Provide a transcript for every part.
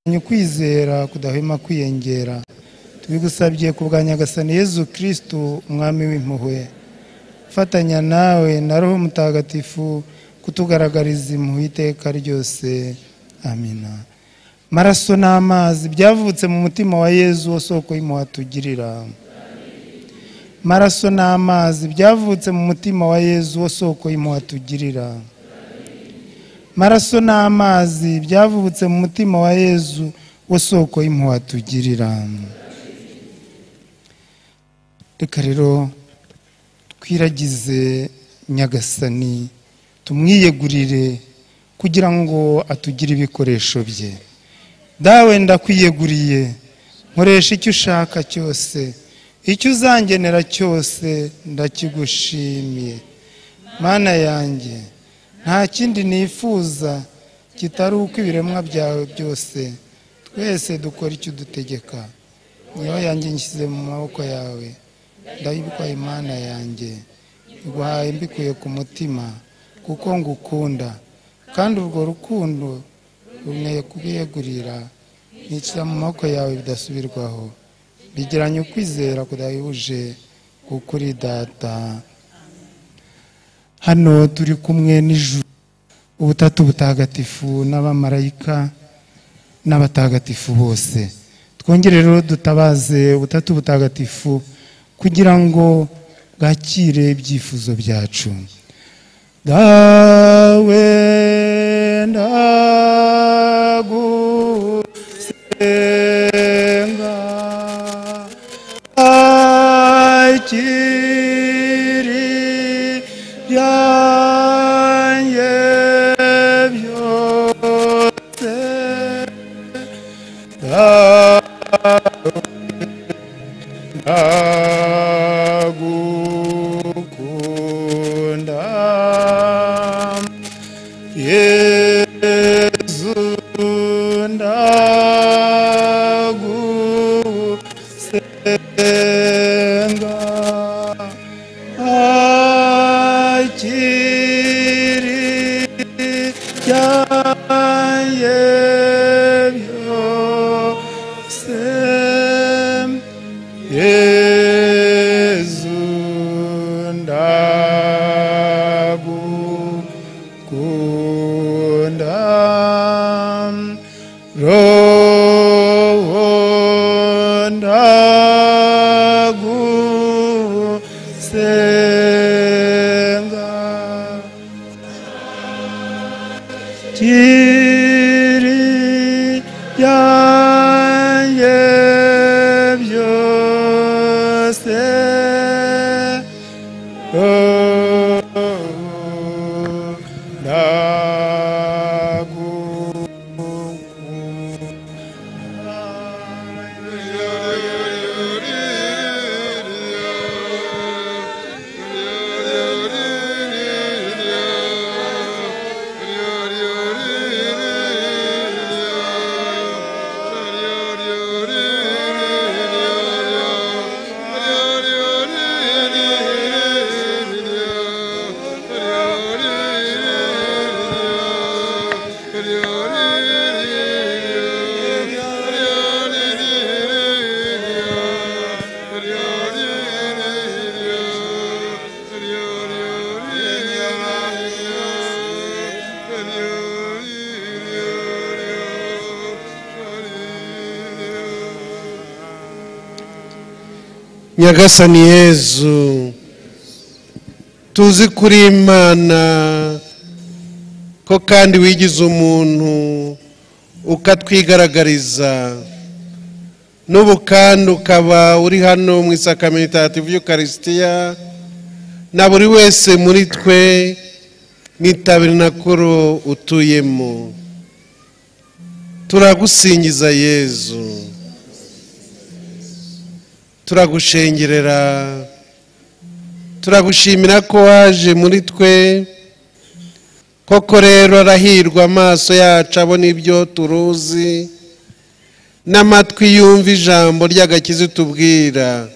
ukwizera kudahwema kwiyongera tubigusabye ku bwa nyagasani yezu kirisitu umwami w'impuhwe fatanya nawe na roho mutagatifu kutugaragariza impuhwe iteka ryose amina maraso n'amazi byavutse mu mutima wa yezu wo soko y'impuhwe atugirira maraso n'amazi byavutse mu mutima wa yezu wo soko y'impuhwe atugirira maraso n'amazi byavutse mu mutima wa yezu wo soko y'impuhwe atugirira reka rero twiragize nyagasani tumwiyegurire kugira ngo atugire ibikoresho bye dawe ndakwiyeguriye nkoresha icyo ushaka cyose icyo uzangenera cyose ndakigushimiye mana yanjye nta kindi nifuza kitari uko ibiremwa byawe byose twese dukora icyo udutegeka niyo yanjye nshyize mu maboko yawe ndabikwaye imana yanjye iguhaye mbikuye ku mutima kuko ngukunda kandi urwo rukundo rumeye kubiyegurira nicira mu maboko yawe bidasubirwaho bigiranye ukwizera kudahebuje kuri data hano turi kumwe n'ijuru ubutatu butagatifu n'abamarayika n'abatagatifu bose twongere rero dutabaze ubutatu butagatifu kugira ngo bwakire ibyifuzo byacu dawe ndagusenga akiri byanjye byose dawe ndagukunda yezu ndagusenga akiri byanjye byose yezu ndagukunda roho ndagusenga kiri byanjye byose oh, ndagukunda nyagasani yezu tuzi kuri imana ko kandi wigize umuntu ukatwigaragariza n'ubu kandi ukaba uri hano mu isakamentative y'ukarisitiya na buri wese muri twe n'itabirinakuru utuyemo turagusingiza yezu turagushengerera turagushimira ko waje muri twe koko rero arahirwa amaso yacu abona ibyo turuzi n'amatwi yumva ijambo ry'agakizi tubwira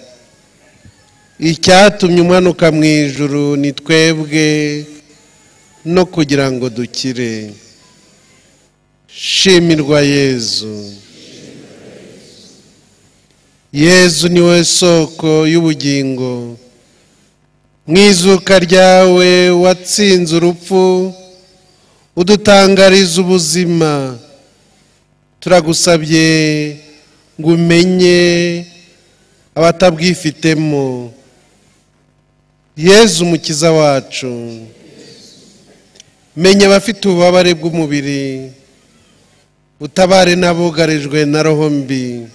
icyatumye umanuka mu ijuru ni twebwe no kugira ngo dukire shimirwa yezu yezu ni wowe soko y'ubugingo mu izuka ryawe watsinze urupfu udutangariza ubuzima turagusabye ngo umenye abatabwifitemo yezu umukiza wacu menya abafite ububabare bw'umubiri utabare n'abugarijwe na roho mbi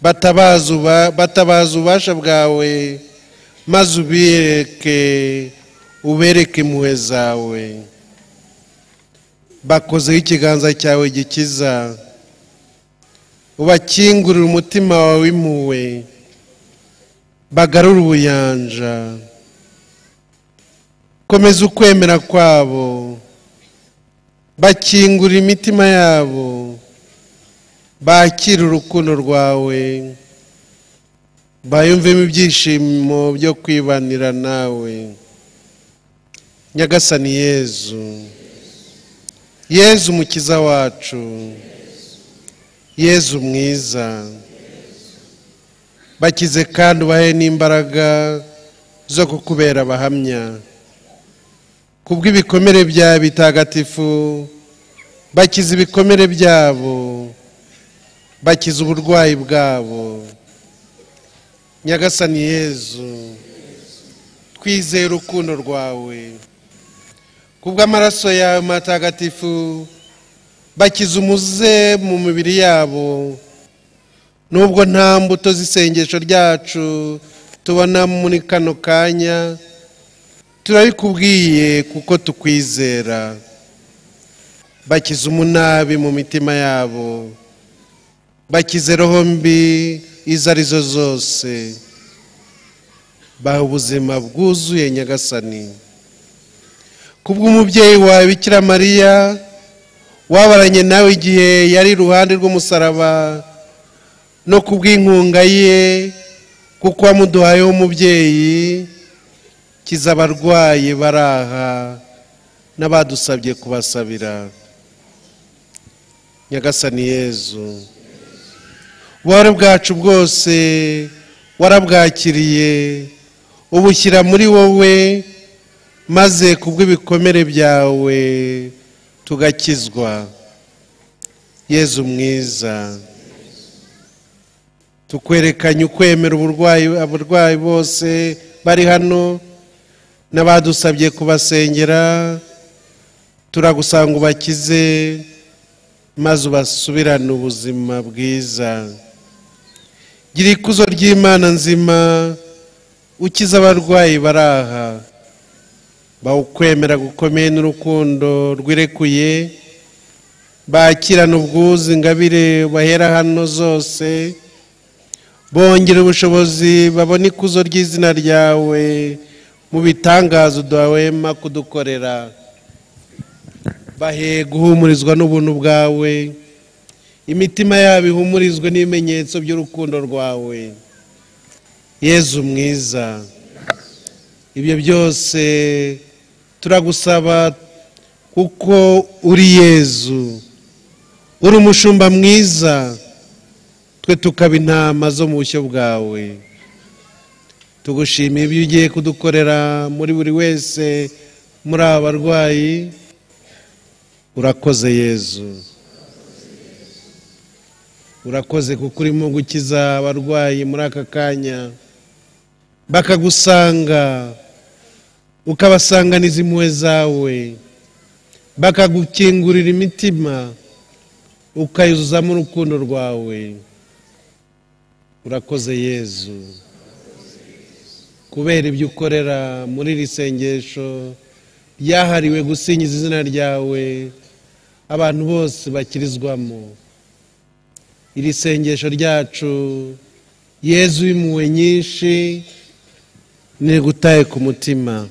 batabaza uba- batabaza ububasha bwawe maze ubereke ubereke impuhwe zawe bakozeho ikiganza cyawe gikiza ubakingurire umutima wawe w'impuhwe bagarure ubuyanja komeza ukwemera kwabo bakingura imitima yabo bakire urukundo rwawe bayumvemo ibyishimo byo kwibanira nawe nyagasani yezu yezu umukiza wacu yezu mwiza bakize kandi ubahe n'imbaraga zo kukubera abahamya kubw'ibikomere byawe bitagatifu bakize ibikomere byabo bakize uburwayi bwabo nyagasani yezu twizeye urukundo rwawe kubw'amaraso yawe matagatifu bakize umuze mu mibiri yabo nubwo nta mbuto z'isengesho ryacu tubona muri kano kanya turabikubwiye kuko tukwizera bakize umunabi mu mitima yabo bakize roho mbi izo ari zo zose baha ubuzima bwuzuye nyagasani kubw'umubyeyi wawe bikira mariya wabaranye nawe igihe yari iruhande rw'umusaraba no kubw'inkunga ye kuko wamuduhayeho umubyeyi kiza abarwayi bari aha n'abadusabye kubasabira nyagasani yezu ububabare bwacu bwose warabwakiriye ubushyira muri wowe maze kubw'ibikomere byawe tugakizwa yezu mwiza tukwerekanye ukwemera uburwayi abarwayi bose bari hano n'abadusabye kubasengera turagusanga ngo ubakize maze ubasubirane ubuzima bwiza gira ikuzo ry'imana nzima ukize abarwayi bari aha bawukwemera gukomeye n'urukundo rwirekuye bakirana ubwuzu ingabire bahera hano zose bongera ubushobozi babone ikuzo ry'izina ryawe mu bitangazo udahwema kudukorera bahe guhumurizwa n'ubuntu bwawe imitima yabo ihumurizwe n'ibimenyetso by'urukundo rwawe yezu mwiza ibyo byose turagusaba kuko uri yezu uri umushumba mwiza twe tukaba intama zo mu bushyo bwawe tugushimiye ibyo ugiye kudukorera muri buri wese muri aba barwayi urakoze yezu urakoze kuko urimo gukiza abarwayi muri aka kanya bakagusanga ukabasanganiza impuhwe zawe bakagukingurira imitima ukayuzuzamo urukundo rwawe urakoze yezu kubera ibyo ukorera muri iri sengesho ryahariwe gusingiza izina ryawe abantu bose bakirizwamo iri sengesho ryacu yezu w'impuhwe nyinshi ntigutaye ku mutima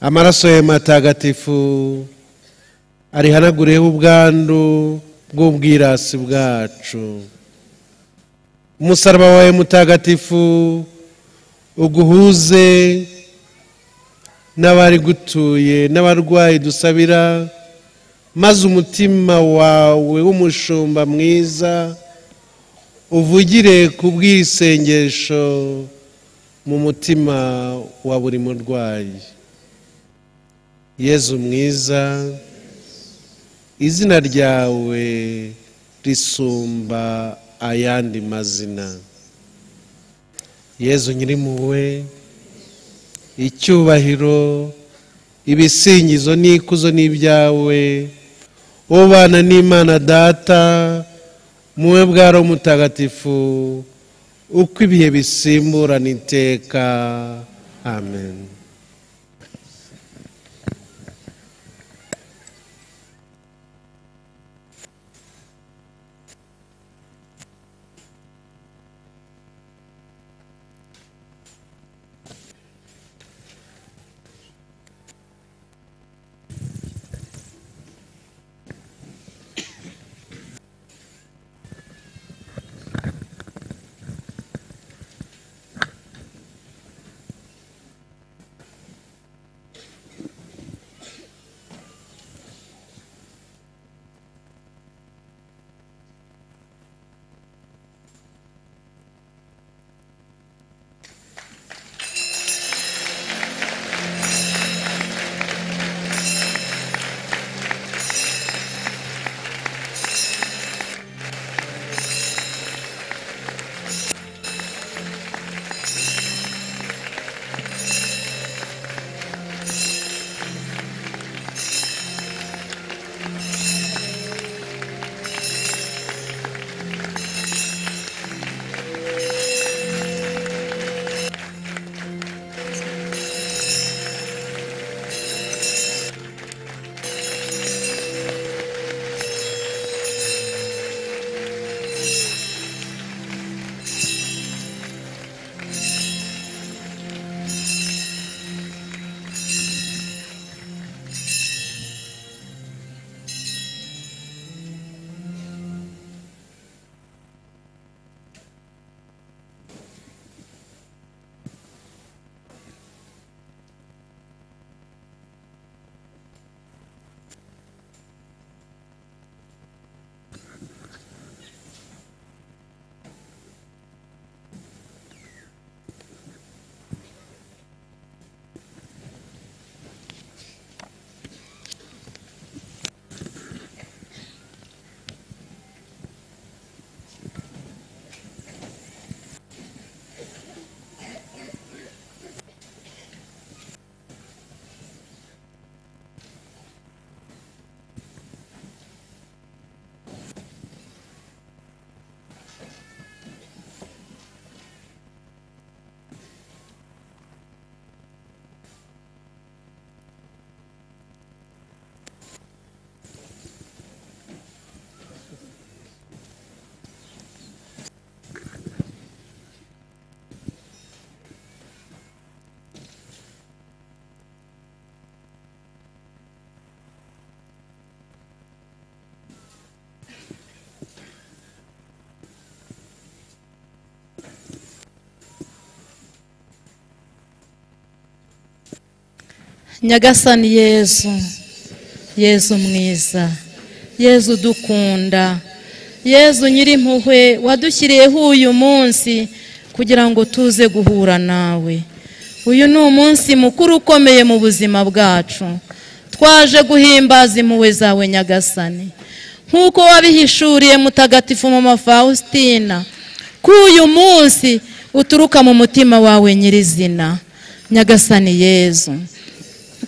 amaraso yawe matagatifu arihanagureho ubwandu bw'ubwirasi bwacu umusaraba wawe mutagatifu uguhuze n'abari gutuye n'abarwayi dusabira maze umutima wawe w'umushumba mwiza uvugire ku bw'isengesho mu mutima wa buri murwayi yezu mwiza izina ryawe risumba ayandi mazina yezu nyirimpuhwe icyubahiro ibisingizo n'ikuzo n'ibyawe ubana n'imana data muwe bwari umutagatifu uko ibihe bisimburana iteka amen nyagasani yezu yezu mwiza yezu dukunda yezu nyirimpuhwe wadushyiriyeho uyu munsi kugira ngo tuze guhura nawe uyu ni umunsi mukuru ukomeye mu buzima bwacu twaje guhimbaza impuhwe zawe nyagasani nk'uko wabihishuriye mutagatifu mama faustina ko uyu munsi uturuka mu mutima wawe nyirizina nyagasani yezu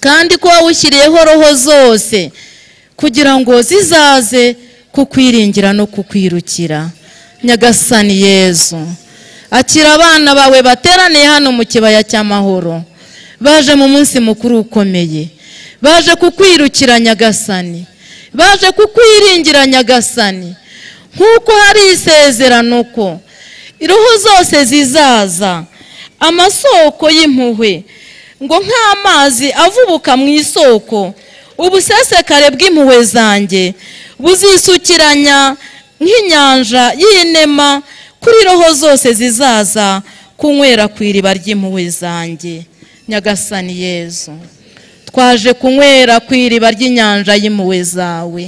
kandi ko wawushyiriyeho roho zose kugira ngo zizaze kukwiringira no kukwirukira nyagasani yezu akira abana bawe bateraniye hano mu kibaya cy'amahoro baje mu munsi mukuru ukomeye baje kukwirukira nyagasani baje kukwiringira nyagasani nk'uko hari isezerano ko roho zose zizaza amasoko y'impuhwe ngo nk'amazi avubuka mu isoko ubusesekare bw'impuhwe zanjye buzisukiranya nk'inyanja y'inema kuri roho zose zizaza kunywera ku iriba ry'impuhwe zanjye nyagasani yezu twaje kunywera ku iriba ry'inyanja y'impuhwe zawe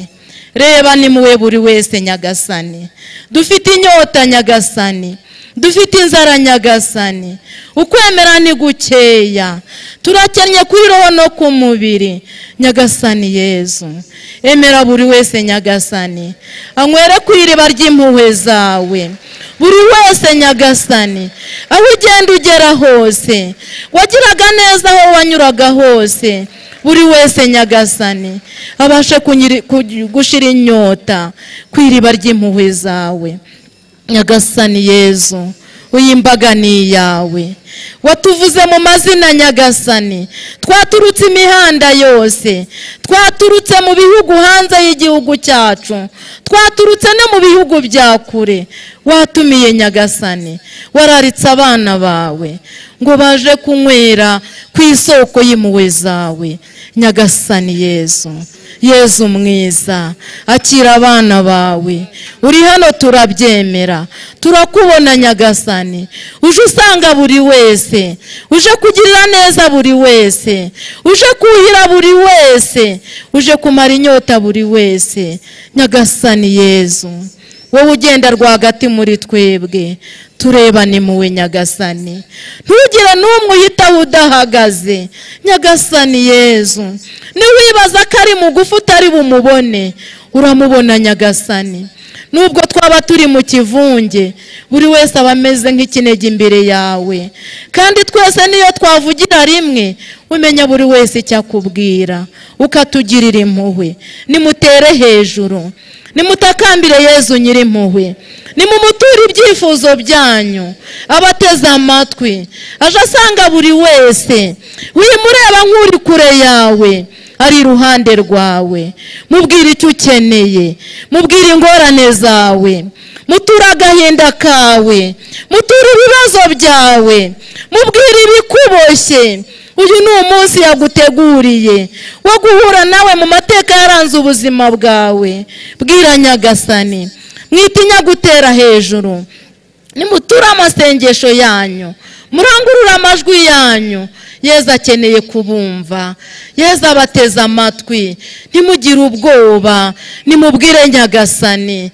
reba nimuwe buri wese nyagasani dufite inyota nyagasani dufite inzara nyagasani ukwemera ni gukeya turakennye kuri roho no ku mubiri nyagasani yezu emera buri wese nyagasani anywere ku iriba ry'impuhwe zawe buri wese nyagasani aho ugenda ugera hose wagiraga neza aho wanyuraga hose buri wese nyagasani abashe kunyiri- ku- gushira inyota ku iriba ry'impuhwe zawe nyagasani yezu uyimbaga ni iyawe watuvuze mu mazina nyagasani twaturutse imihanda yose twaturutse mu bihugu hanze y'igihugu cyacu twaturutse no mu bihugu bya kure watumiye nyagasani wararitse abana bawe ngo baje kunywera ku isoko y'impuhwe zawe nyagasani yezu yezu mwiza akira abana bawe uri hano turabyemera turakubona nyagasani uje usanga buri wese uje kugirira neza buri wese uje kuhira buri wese uje kumara inyota buri wese nyagasani yezu wowe ugenda rwagati muri twebwe tureba ni muwe nyagasani ntugire n'umwe uhitaho udahagaze nyagasani yezu niwibaza ko ari mugufi utari bumubone uramubona nyagasani nubwo twaba turi mu kivunge buri wese aba ameze nk'ikinege imbere yawe kandi twese niyo twavugira rimwe umenya buri wese icyo akubwira ukatugirira impuhwe nimutere hejuru nimutakambire yezu nyirimpuhwe nimumuture ibyifuzo byanyu abateze amatwi aje asanga buri wese wimureba nk'uri kure yawe ari iruhande rwawe mubwire icyo ukeneye mubwire ingorane zawe muture agahinda kawe muture ibibazo byawe mubwire ibikuboshye uyu ni umunsi yaguteguriye wo guhura nawe mu mateka yaranze ubuzima bwawe bwira nyagasani mwitinya gutera hejuru nimuture amasengesho yanyu murangurure amajwi yanyu yezu akeneye kubumva yezu abateze amatwi ntimugire ubwoba nimubwire nyagasani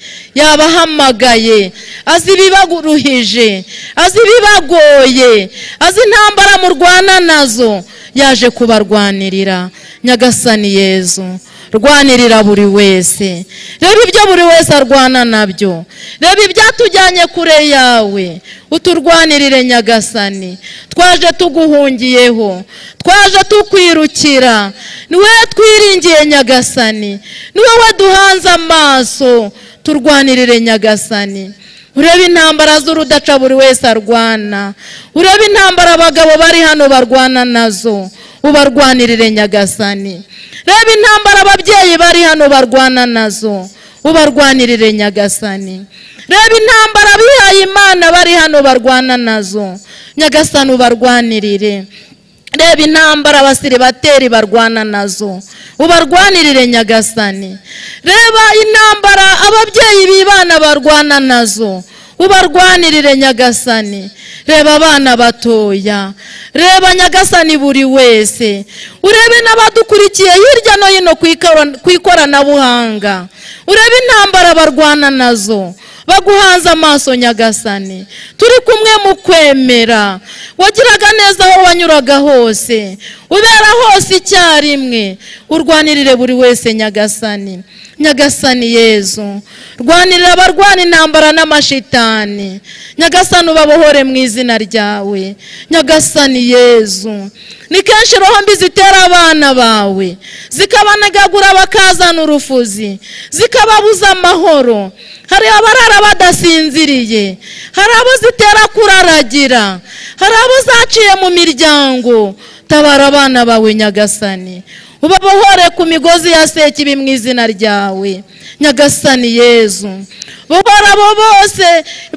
yabahamagaye azi ibibaguruhije azi ibibagoye azi intambara murwana nazo yaje kubarwanirira nyagasani yezu rwanirira buri wese reba ibyo buri wese arwana nabyo reba ibyatujyanye kure yawe uturwanirire nyagasani twaje tuguhungiyeho twaje tukwirukira niwe twiringiye nyagasani niwe waduhanze amaso turwanirire nyagasani urebe intambara z'urudaca buri wese arwana urebe intambara abagabo bari hano barwana nazo ubarwanirire nyagasani reba intambara ababyeyi bari hano barwana nazo ubarwanirire nyagasani reba intambara abihaye imana bari hano barwana nazo nyagasani ubarwanirire reba intambara abasiribateri barwana nazo ubarwanirire nyagasani reba intambara ababyeyi b'ibana barwana nazo ubarwanirire nyagasani reba abana batoya reba nyagasani buri wese urebe n'abadukurikiye hirya no hino ku ikora- ku ikoranabuhanga urebe intambara barwana nazo baguhanze amaso nyagasani turi kumwe mu kwemera wagiraga neza aho wanyuraga hose ubera hose icyarimwe urwanirire buri wese nyagasani nyagasani yezu rwanirira abarwana intambara n'amashitani nyagasani ubabohore mu izina ryawe nyagasani yezu ni kenshi roho mbi zitera abana bawe zikabanegagura bakazana urufuzi zikababuza amahoro hari abarara badasinziriye hari abo zitera kuraragira hari abo zaciye mu miryango tabara abana bawe nyagasani ubabohore ku migozi ya sekibi mu izina ryawe nyagasani yezu bohora abo bose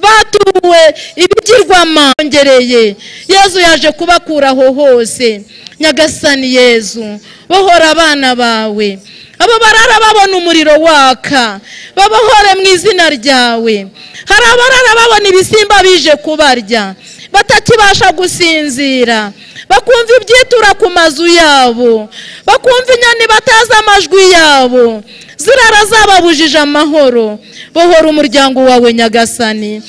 batuwe ibigirwamana bongereye yezu yaje kubakuraho hose nyagasani yezu bohora abana bawe abo barara babona umuriro waka babohore mu izina ryawe hari abarara babona ibisimba bije kubarya batakibasha gusinzira bakumva ibyitura ku mazu yabo bakumva inyoni batazi amajwi yabo zirara zababujije amahoro bohora umuryango wawe nyagasani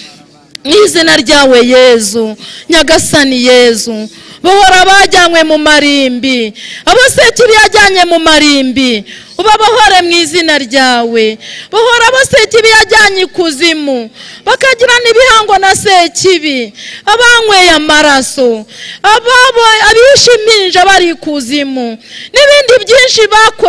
mu izina ryawe yezu nyagasani yezu bohora abajyanywe mu marimbi abasekiri yajyanye mu marimbi ubabohore mu izina ryawe bohora abasekibi yajyanye ikuzimu bakagirana ibihango na sekibi abanyweye amaraso ababo abishe impinja bari ikuzimu n'ibindi byinshi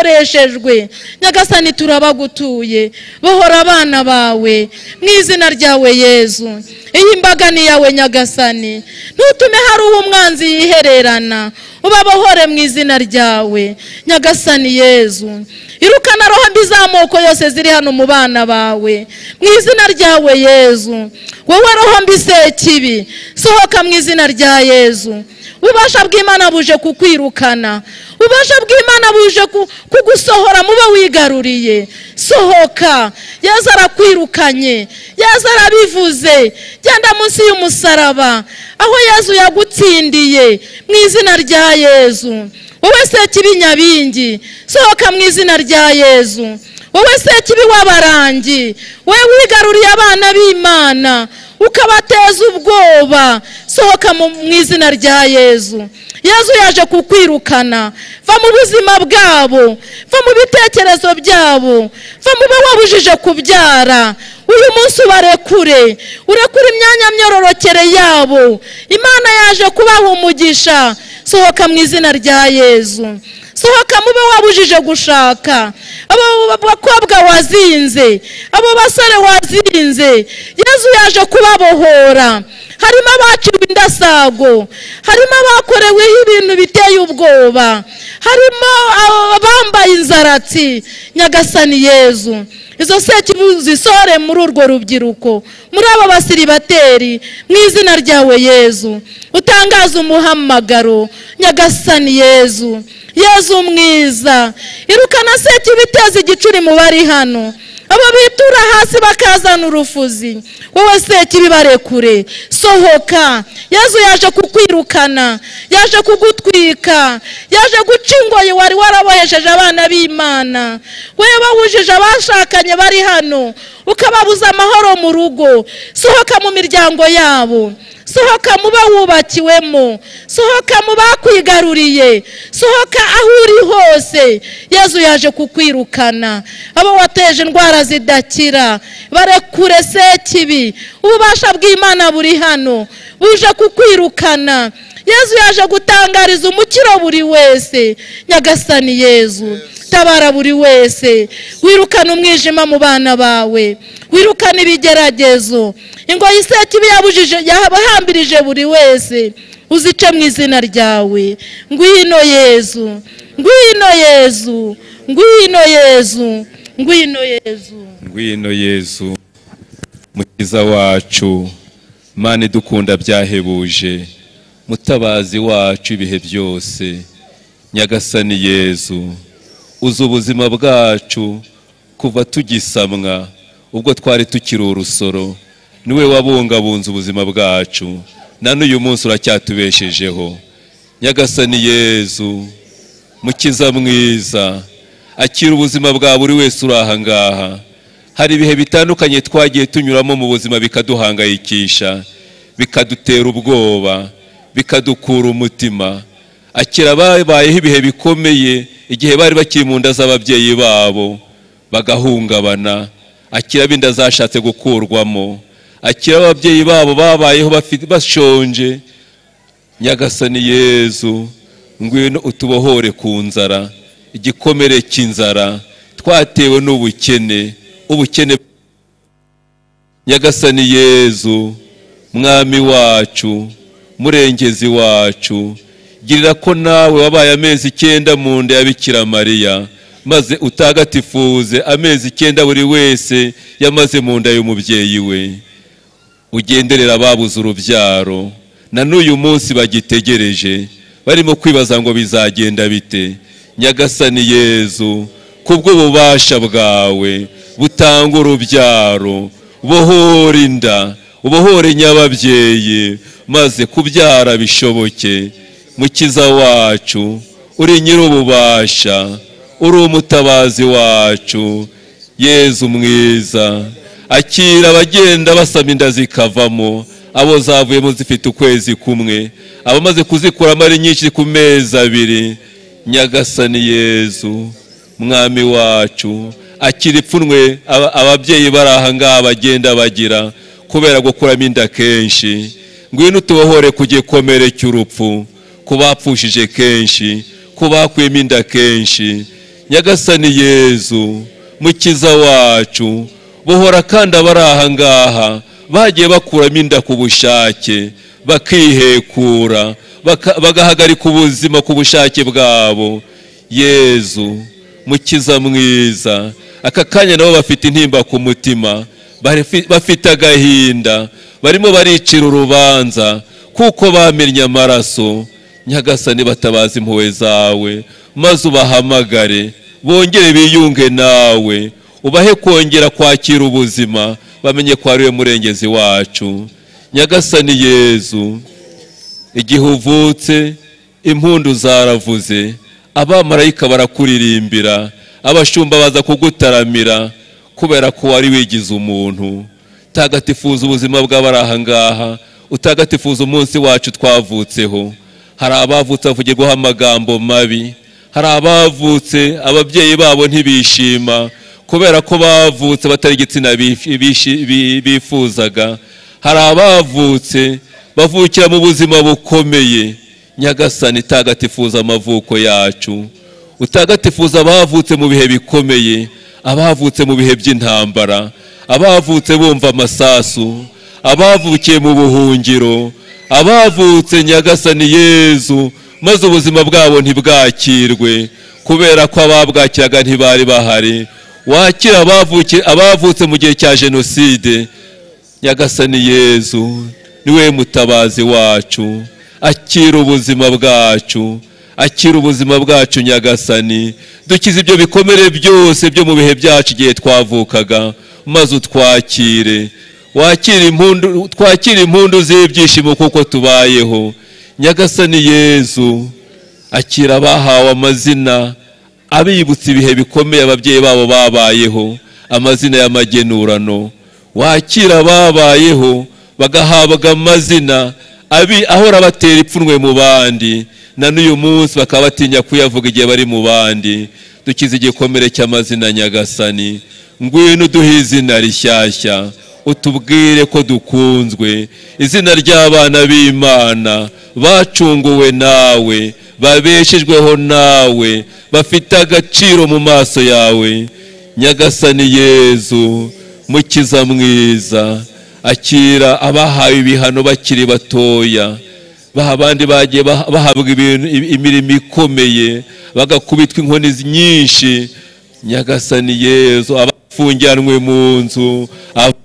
bakoreshejwe nyagasani turabagutuye bohora abana bawe mu izina ryawe yezu iyi mbaga ni iyawe nyagasani ntutume hari uwo umwanzi yihererana ubabohore mu izina ryawe nyagasani yezu irukana roho mbi z'amoko yose ziri hano mu bana bawe mu izina ryawe yezu wowe roho mbi sekibi sohoka mu izina rya yezu ububasha bw'imana buje kukwirukana ububasha bw'imana buje kugusohora mube wigaruriye sohoka yaza arakwirukanye yaza arabivuze genda munsi y'umusaraba aho yezu yagutsindiye mu izina rya yezu wowe sekibi nyabingi sohoka mu izina rya yezu wowe sekibi w'abarangi wowe wigaruriye abana b'imana ukabateza ubwoba sohoka mu izina rya yezu yezu yaje kukwirukana va mu buzima bwabo va mu bitekerezo byabo va mu bo wabujije kubyara uyu munsi ubarekure urekure imyanya myororokere yabo imana yaje kubaha umugisha sohoka mu izina rya yezu sohoka mube wabujije gushaka abo bakobwa wazinze abo basore wazinze yezu yaje kubabohora harimo abaciwe indasago harimo abakoreweho ibintu biteye ubwoba harimo abambaye inzaratsi nyagasani yezu izo sekibu zisore muri urwo rubyiruko muri abo basiribateri mu izina ryawe yezu utangaza umuhamagaro nyagasani yezu yezu mwiza irukana sekibi iteza igicuri mu bari hano abo bitura hasi bakazana urufuzi wowe sekibi barekure sohoka yezu yaje kukwirukana yaje kugutwika yaje guca ingoyi wari warabohesheje abana b'imana wowe bawujije abashakanye bari hano ukababuza amahoro mu rugo sohoka mu miryango yabo sohoka mu wubakiwemo sohoka mu bakwigaruriye sohoka aho uri hose yezu yaje kukwirukana abo wateje indwara zidakira barekure sekibi ububasha bw'imana buri hano buje kukwirukana yezu yaje gutangariza umukiro buri wese nyagasani yezu tabara buri wese wirukana umwijima mu bana bawe wirukana ibigeragezo ingoyi sekibi yabujije yahambirije buri wese uzice mu izina ryawe ngwino yezu ngwino yezu ngwino yezu ngwino yezu ngwino yezu mukiza wacu mani dukunda byahebuje mutabazi wacu ibihe byose nyagasani yezu uzi ubuzima bwacu kuva tugisamwa ubwo twari tukiri urusoro niwe wabungabunze ubuzima bwacu na n'uyu munsi uracyatubeshejeho nyagasani yezu mukiza mwiza akira ubuzima bwa buri wese uri aha ngaha hari ibihe bitandukanye twagiye tunyuramo mu buzima bikaduhangayikisha bikadutera ubwoba bikadukura umutima akira ababayeho ibihe bikomeye igihe bari bakiri mu nda z'ababyeyi babo bagahungabana akira ab'inda zashatse gukurwamo akira ababyeyi babo babayeho bashonje nyagasani yezu ngwino utubohore ku nzara igikomere cy'inzara twatewe n'ubukene ubukene nyagasani yezu mwami wacu murengezi wacu girira ko nawe wabaye amezi icyenda mu nda ya bikira mariya maze utagatifuze amezi icyenda buri wese yamaze mu nda y'umubyeyi we ugenderera ababuze urubyaro na n'uyu munsi bagitegereje barimo kwibaza ngo bizagenda bite nyagasani yezu kubw'ububasha bwawe butanga urubyaro bohora inda ubohore nyababyeyi maze kubyara bishoboke mukiza wacu uri nyir'ububasha uri umutabazi wacu yezu mwiza akira abagenda basaba inda zikavamo abo zavuyemo zifite ukwezi kumwe abamaze kuzikuramo ari nyinshi ku mezi abiri nyagasani yezu mwami wacu akira ipfunwe aba- ababyeyi bari aha ngaha bagenda bagira kubera gukuramo inda kenshi ngwino utubohore ku gikomere cy'urupfu ku bapfushije kenshi ku bakuyemo inda kenshi nyagasani yezu mukiza wacu bohora kandi abari aha ngaha bagiye bakuramo inda ku bushake bakihekura baka- bagahagarika ubuzima ku bushake bwabo yezu mukiza mwiza aka kanya nabo bafite intimba ku mutima bari- bafite agahinda barimo baricira urubanza kuko bamennye amaraso nyagasani batabaza impuhwe zawe maze ubahamagare bongere biyunge nawe ubahe kongera kwakira ubuzima bamenye ko ari we murengezi wacu nyagasani yezu igihe uvutse impundu zaravuze abamarayika barakuririmbira abashumba baza kugutaramira kubera ko wari wigize umuntu tagatifuza ubuzima bw'abari aha ngaha utagatifuza umunsi wacu twavutseho hari abavutse bavugirwaho amagambo mabi hari abavutse ababyeyi babo ntibishima kubera ko bavutse batari igitsina bifi- bishi- bi- bifuzaga hari abavutse bavukira mu buzima bukomeye nyagasani tagatifuza amavuko yacu utagatifuza abavutse mu bihe bikomeye abavutse mu bihe by'intambara abavutse bumva amasasu abavukiye mu buhungiro abavutse nyagasani yezu maze ubuzima bwabo ntibwakirwe kubera ko ababwakiraga ntibari bahari wakira abavuki- abavutse mu gihe cya jenoside nyagasani yezu niwe mutabazi wacu akira ubuzima bwacu akira ubuzima bwacu nyagasani dukize ibyo bikomere byose byo mu bihe byacu igihe twavukaga maze utwakire wakire impundu twakire impundu z'ibyishimo kuko tubayeho nyagasani yezu akira abahawe amazina abibutsa ibihe bikomeye ababyeyi babo babayeho amazina y'amagenurano wakira ababayeho bagahabwa amazina abi ahora batera ipfunwe mu bandi na n'uyu munsi bakaba batinya kuyavuga igihe bari mu bandi dukize igikomere cy'amazina nyagasani ngwino uduhe izina rishyashya utubwire ko dukunzwe izina ry'abana b'imana bacunguwe nawe babeshejweho nawe bafite agaciro mu maso yawe nyagasani yezu mukiza mwiza akira abahawe ibihano bakiri batoya ba abandi bagiye bah- bahabwa ibintu- imirimo ikomeye bagakubitwa inkoni nyinshi nyagasani yezu abafungiranwe mu nzu ab-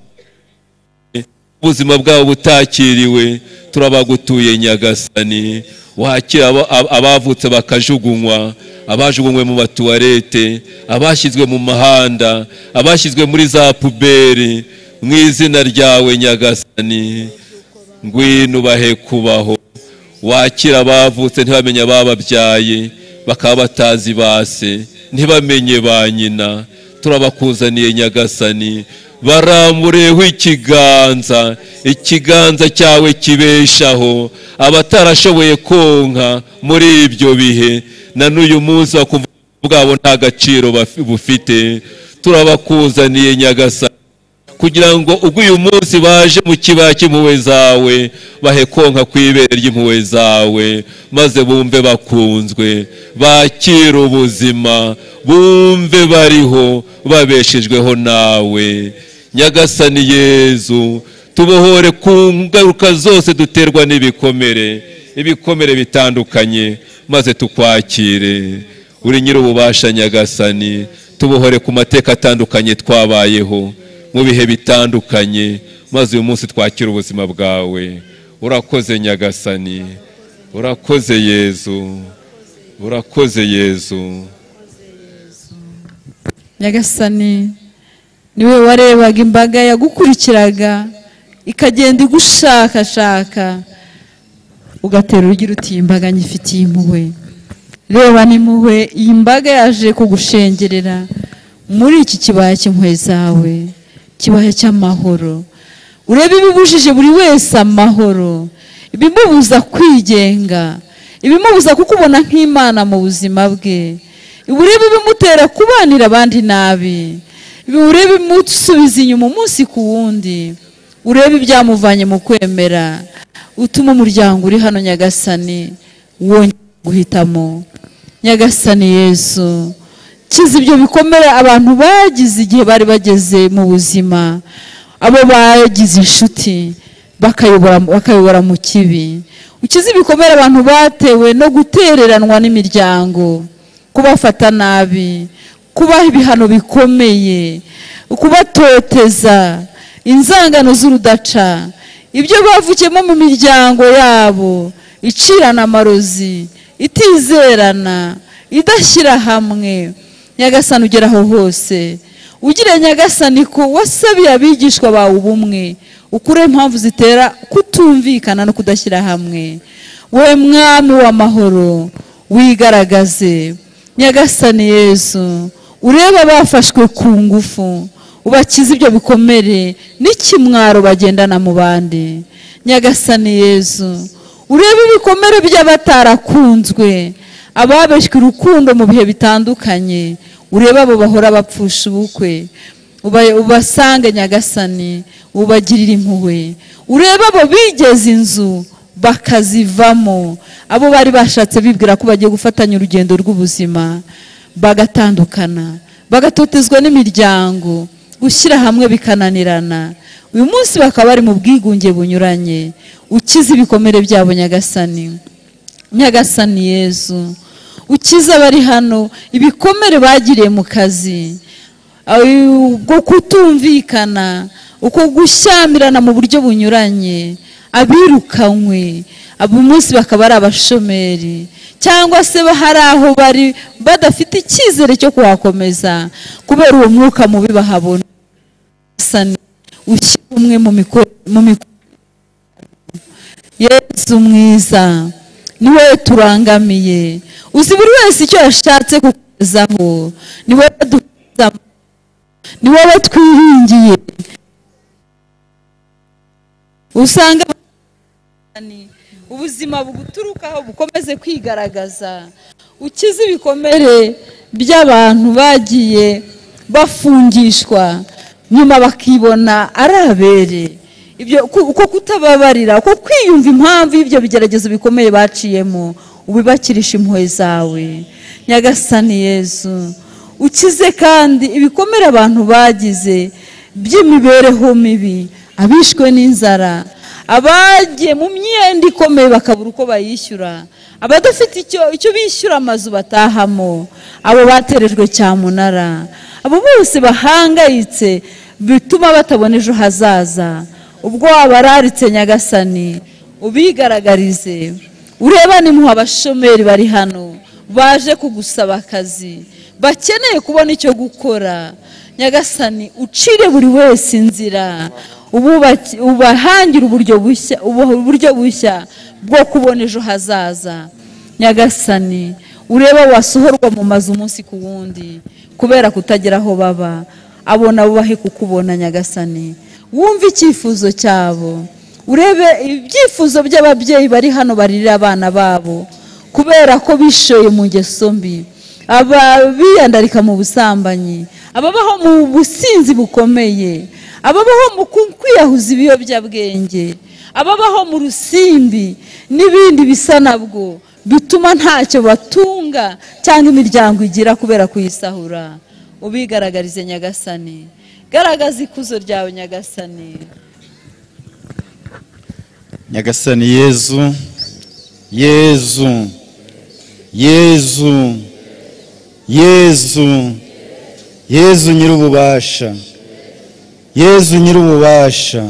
ubuzima bwabo butakiriwe turabagutuye nyagasani wakira abo- ab- abavutse bakajugunywa abajugunywe mu matuwarete abashyizwe mu mahanda abashyizwe muri za puberi mu izina ryawe nyagasani ngwino ubahe kubaho wakira abavutse ntibamenye abababyaye bakaba batazi base ntibamenye ba nyina turabakuzaniye nyagasani barambureho ikiganza ikiganza cyawe kibeshaho abatarashoboye konka muri ibyo bihe na n'uyu munsi bakumva bwabo nta gaciro bafi- bufite turabakuzaniye nyagasani kugira ngo ubwo uyu munsi baje mu kibaya cy'impuhwe zawe bahe konka ku ibere ry'impuhwe zawe maze bumve bakunzwe bakire ubuzima bumve bariho babeshejweho nawe nyagasani yezu tubohore ku ngaruka zose duterwa n'ibikomere ibikomere bitandukanye maze tukwakire uri nyir'ububasha nyagasani tubohore ku mateka atandukanye twabayeho mu bihe bitandukanye maze uyu munsi twakire ubuzima bwawe urakoze nyagasani urakoze yezu urakoze yezu nyagasani niwe warebaga imbaga yagukurikiraga ikagenda igushakashaka ugatera urugira uti "Iyi mbaga nyifitiye impuhwe reba n'impuhwe iyi mbaga yaje kugushengerera muri iki kibaya cy'impuhwe zawe kibaya cy'amahoro urebe ibibujije buri wese amahoro ibimubuza kwigenga ibimubuza kukubona nk'imana mu buzima bwe urebe ibimutera kubanira abandi nabi urebe ibimusubiza inyuma umunsi ku wundi urebe ibyamuvanye mu kwemera utuma umuryango uri hano nyagasani wongera guhitamo nyagasani yesu kiza ibyo bikomere abantu bagize igihe bari bageze mu buzima abo bagize inshuti bakayobora bakayobora mu kibi ukize ibikomere abantu batewe no gutereranwa n'imiryango kubafata nabi kubaha ibihano bikomeye kubatoteza inzangano z'urudaca ibyo bavukiyemo mu miryango yabo icirana amarozi itizerana idashyira hamwe nyagasani ugera aho hose ugira nyagasani ko wasabiye abigishwa bawe ubumwe ukure impamvu zitera kutumvikana no kudashyira hamwe we mwami w'amahoro wigaragaze nyagasani yesu urebe abafashwe ku ngufu ubakize ibyo bikomere n'ikimwaro bagendana mu bandi nyagasani yesu urebe ibikomere by'abatarakunzwe ababeshywe urukundo mu bihe bitandukanye urebe abo bahora bapfusha ubukwe uba- ubasange nyagasani ubagirire impuhwe urebe abo bigeze inzu bakazivamo abo bari bashatse bibwira ko bagiye gufatanya urugendo rw'ubuzima bagatandukana bagatotezwa n'imiryango gushyira hamwe bikananirana uyu munsi bakaba bari mu bwigunge bunyuranye ukize ibikomere byabo nyagasani nyagasani yezu ukiza abari hano ibikomere bagiriye mu kazi ubwo kutumvikana uko gushyamirana mu buryo bunyuranye abirukanywe abo umunsi bakaba ari abashomeri cyangwa se hari aho bari badafite icyizere cyo kuhakomeza kubera uwo mwuka mubi bahabona ushyira umwe mu miko- mu mikorere yesu mwiza niwe turangamiye uzi buri wese icyo yashatse kukugezaho niwe duhuza niwowe twiringiye usanga ubuzima buguturukaho bukomeze kwigaragaza ukize ibikomere by'abantu bagiye bafungishwa nyuma bakibona ari abere ibyo ku- uko kutababarira uko kwiyumva impamvu y'ibyo bigeragezo bikomeye baciyemo ubibakirisha impuhwe zawe nyagasani yesu ukize kandi ibikomere abantu bagize by'imibereho mibi abishwe n'inzara abagiye mu myenda ikomeye bakabura uko bayishyura abadafite icyo icyo bishyura amazu batahamo abo baterejwe cyamunara abo bose bahangayitse bituma batabona ejo hazaza ubwo wabararitse nyagasani ubigaragarize ureba nimuha abashomeri bari hano baje kugusaba akazi bakeneye kubona icyo gukora nyagasani ucire buri wese inzira ububaki- ubahangire uburyo bushya ubuha uburyo bushya bwo kubona ejo hazaza nyagasani urebe wasohorwa mu mazu umunsi ku wundi kubera kutagira aho baba abona bubahe kukubona nyagasani wumve icyifuzo cyabo urebe ibyifuzo by'ababyeyi bari hano barira abana babo kubera ko bishoye mu ngeso mbi ababiyandarika mu busambanyi ababaho mu businzi bukomeye ababaho mu ku- kwiyahuza ibiyobyabwenge ababaho mu rusimbi n'ibindi bisa nabwo bituma ntacyo batunga cyangwa imiryango igira kubera kuyisahura ubigaragarize nyagasani garagaza ikuzo ryawe nyagasani nyagasani yezu yezu yezu yezu yezu nyir'ububasha yezu nyir'ububasha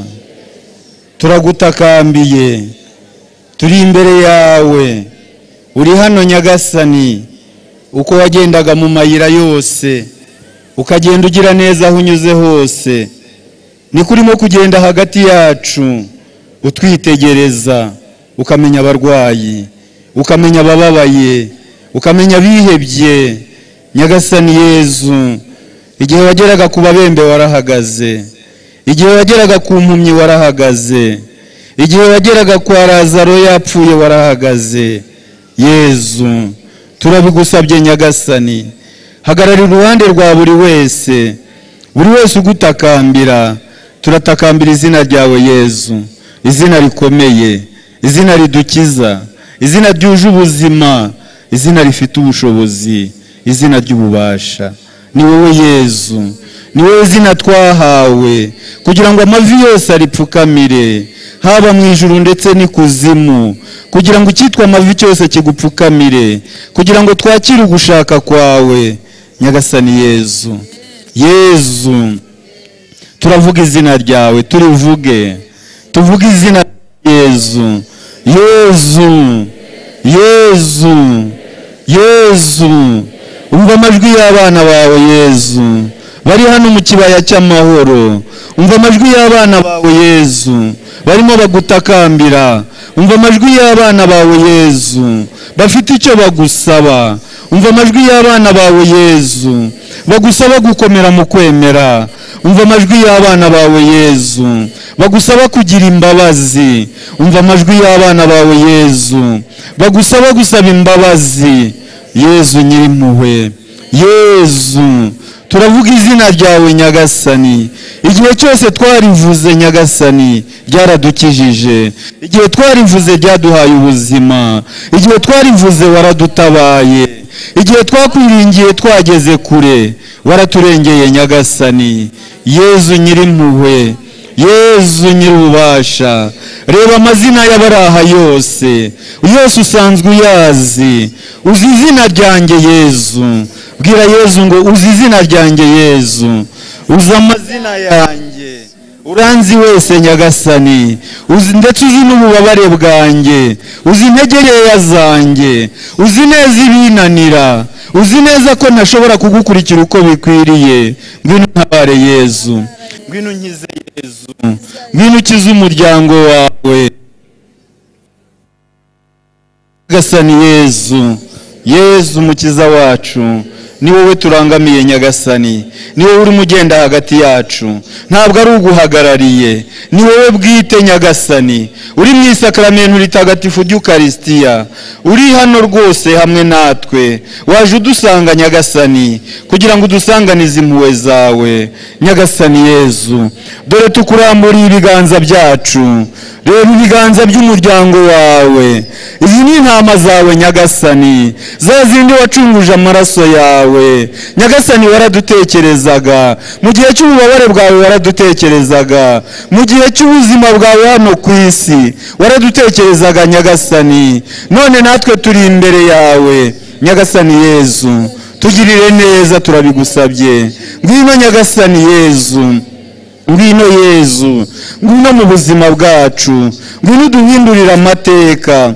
turagutakambiye turi imbere yawe uri hano nyagasani uko wagendaga mu mayira yose ukagenda ugira neza aho unyuze hose ni kurimo kugenda hagati yacu utwitegereza ukamenya abarwayi ukamenya abababaye ukamenya abihebye nyagasani yezu igihe wageraga ku babembe warahagaze igihe wageraga ku mpumyi warahagaze igihe wageraga kwa razaro yapfuye warahagaze yezu turabigusabye nyagasani hagarara uruhande rwa buri wese buri wese ugutakambira turatakambira izina ryawe yezu izina rikomeye izina ridukiza izina ryuje ubuzima izina rifite ubushobozi izina ry'ububasha ni wowe yezu ni wowe zina twahawe kugira ngo amavi yose aripfukamire haba mu ijuru ndetse n'ikuzimu kugira ngo icyitwa amavi cyose kigupfukamire kugira ngo twakire ugushaka kwawe nyagasani yezu yezu turavuga izina ryawe turivuge tuvuge izina rya yezu yezu yezu yezu umva amajwi y'abana bawe yezu bari hano mu kibaya cy'amahoro umva amajwi y'abana bawe yezu barimo bagutakambira umva amajwi y'abana bawe yezu bafite icyo bagusaba umva amajwi y'abana bawe yezu bagusaba gukomera mu kwemera umva amajwi y'abana bawe yezu bagusaba kugira imbabazi umva amajwi y'abana bawe yezu bagusaba gusaba imbabazi yezu nyirimpuhwe yezu turavuga izina ryawe nyagasani igihe cyose twarivuze nyagasani ryaradukijije igihe twarivuze ryaduhaye ubuzima igihe twarivuze waradutabaye igihe twakwiringiye twageze kure waraturengeye nyagasani yezu nyirimpuhwe yezu nyir'ububasha reba amazina y'abari aha yose yose usanzwe uyazi uzi izina ryanjye yezu bwira yezu ngo uzi izina ryanjye yezu uzi amazina yanjye uranzi wese nyagasani uzi ndetse uzi n'ububabare bwanjye uzi integereya zanjye uzi neza ibinanira uzi neza ko ntashobora kugukurikira uko bikwiriye ngwino untabare yezu ngwino unkize yezu ngwino ukize umuryango wawe nyagasani yezu yezu mukiza wacu ni wowe turangamiye nyagasani ni wowe urimo ugenda hagati yacu ntabwo ari uguhagarariye ni wowe bwite nyagasani uri mu isakaramentu ritagatifu ry'ukarisitiya uri hano rwose hamwe natwe waje udusanga nyagasani kugira ngo udusanganize impuhwe zawe nyagasani yezu dore tukuramburiye ibiganza byacu reba ibiganza by'umuryango wawe izi ni intama zawe nyagasani za zindi wacunguje amaraso yawe nyagasani waradutekerezaga mu gihe cy'ububabare bwawe waradutekerezaga mu gihe cy'ubuzima bwawe hano ku isi waradutekerezaga nyagasani none natwe turi imbere yawe nyagasani yezu tugirire neza turabigusabye ngwino nyagasani yezu ngwino yezu ngwino mu buzima bwacu ngwino uduhindurire amateka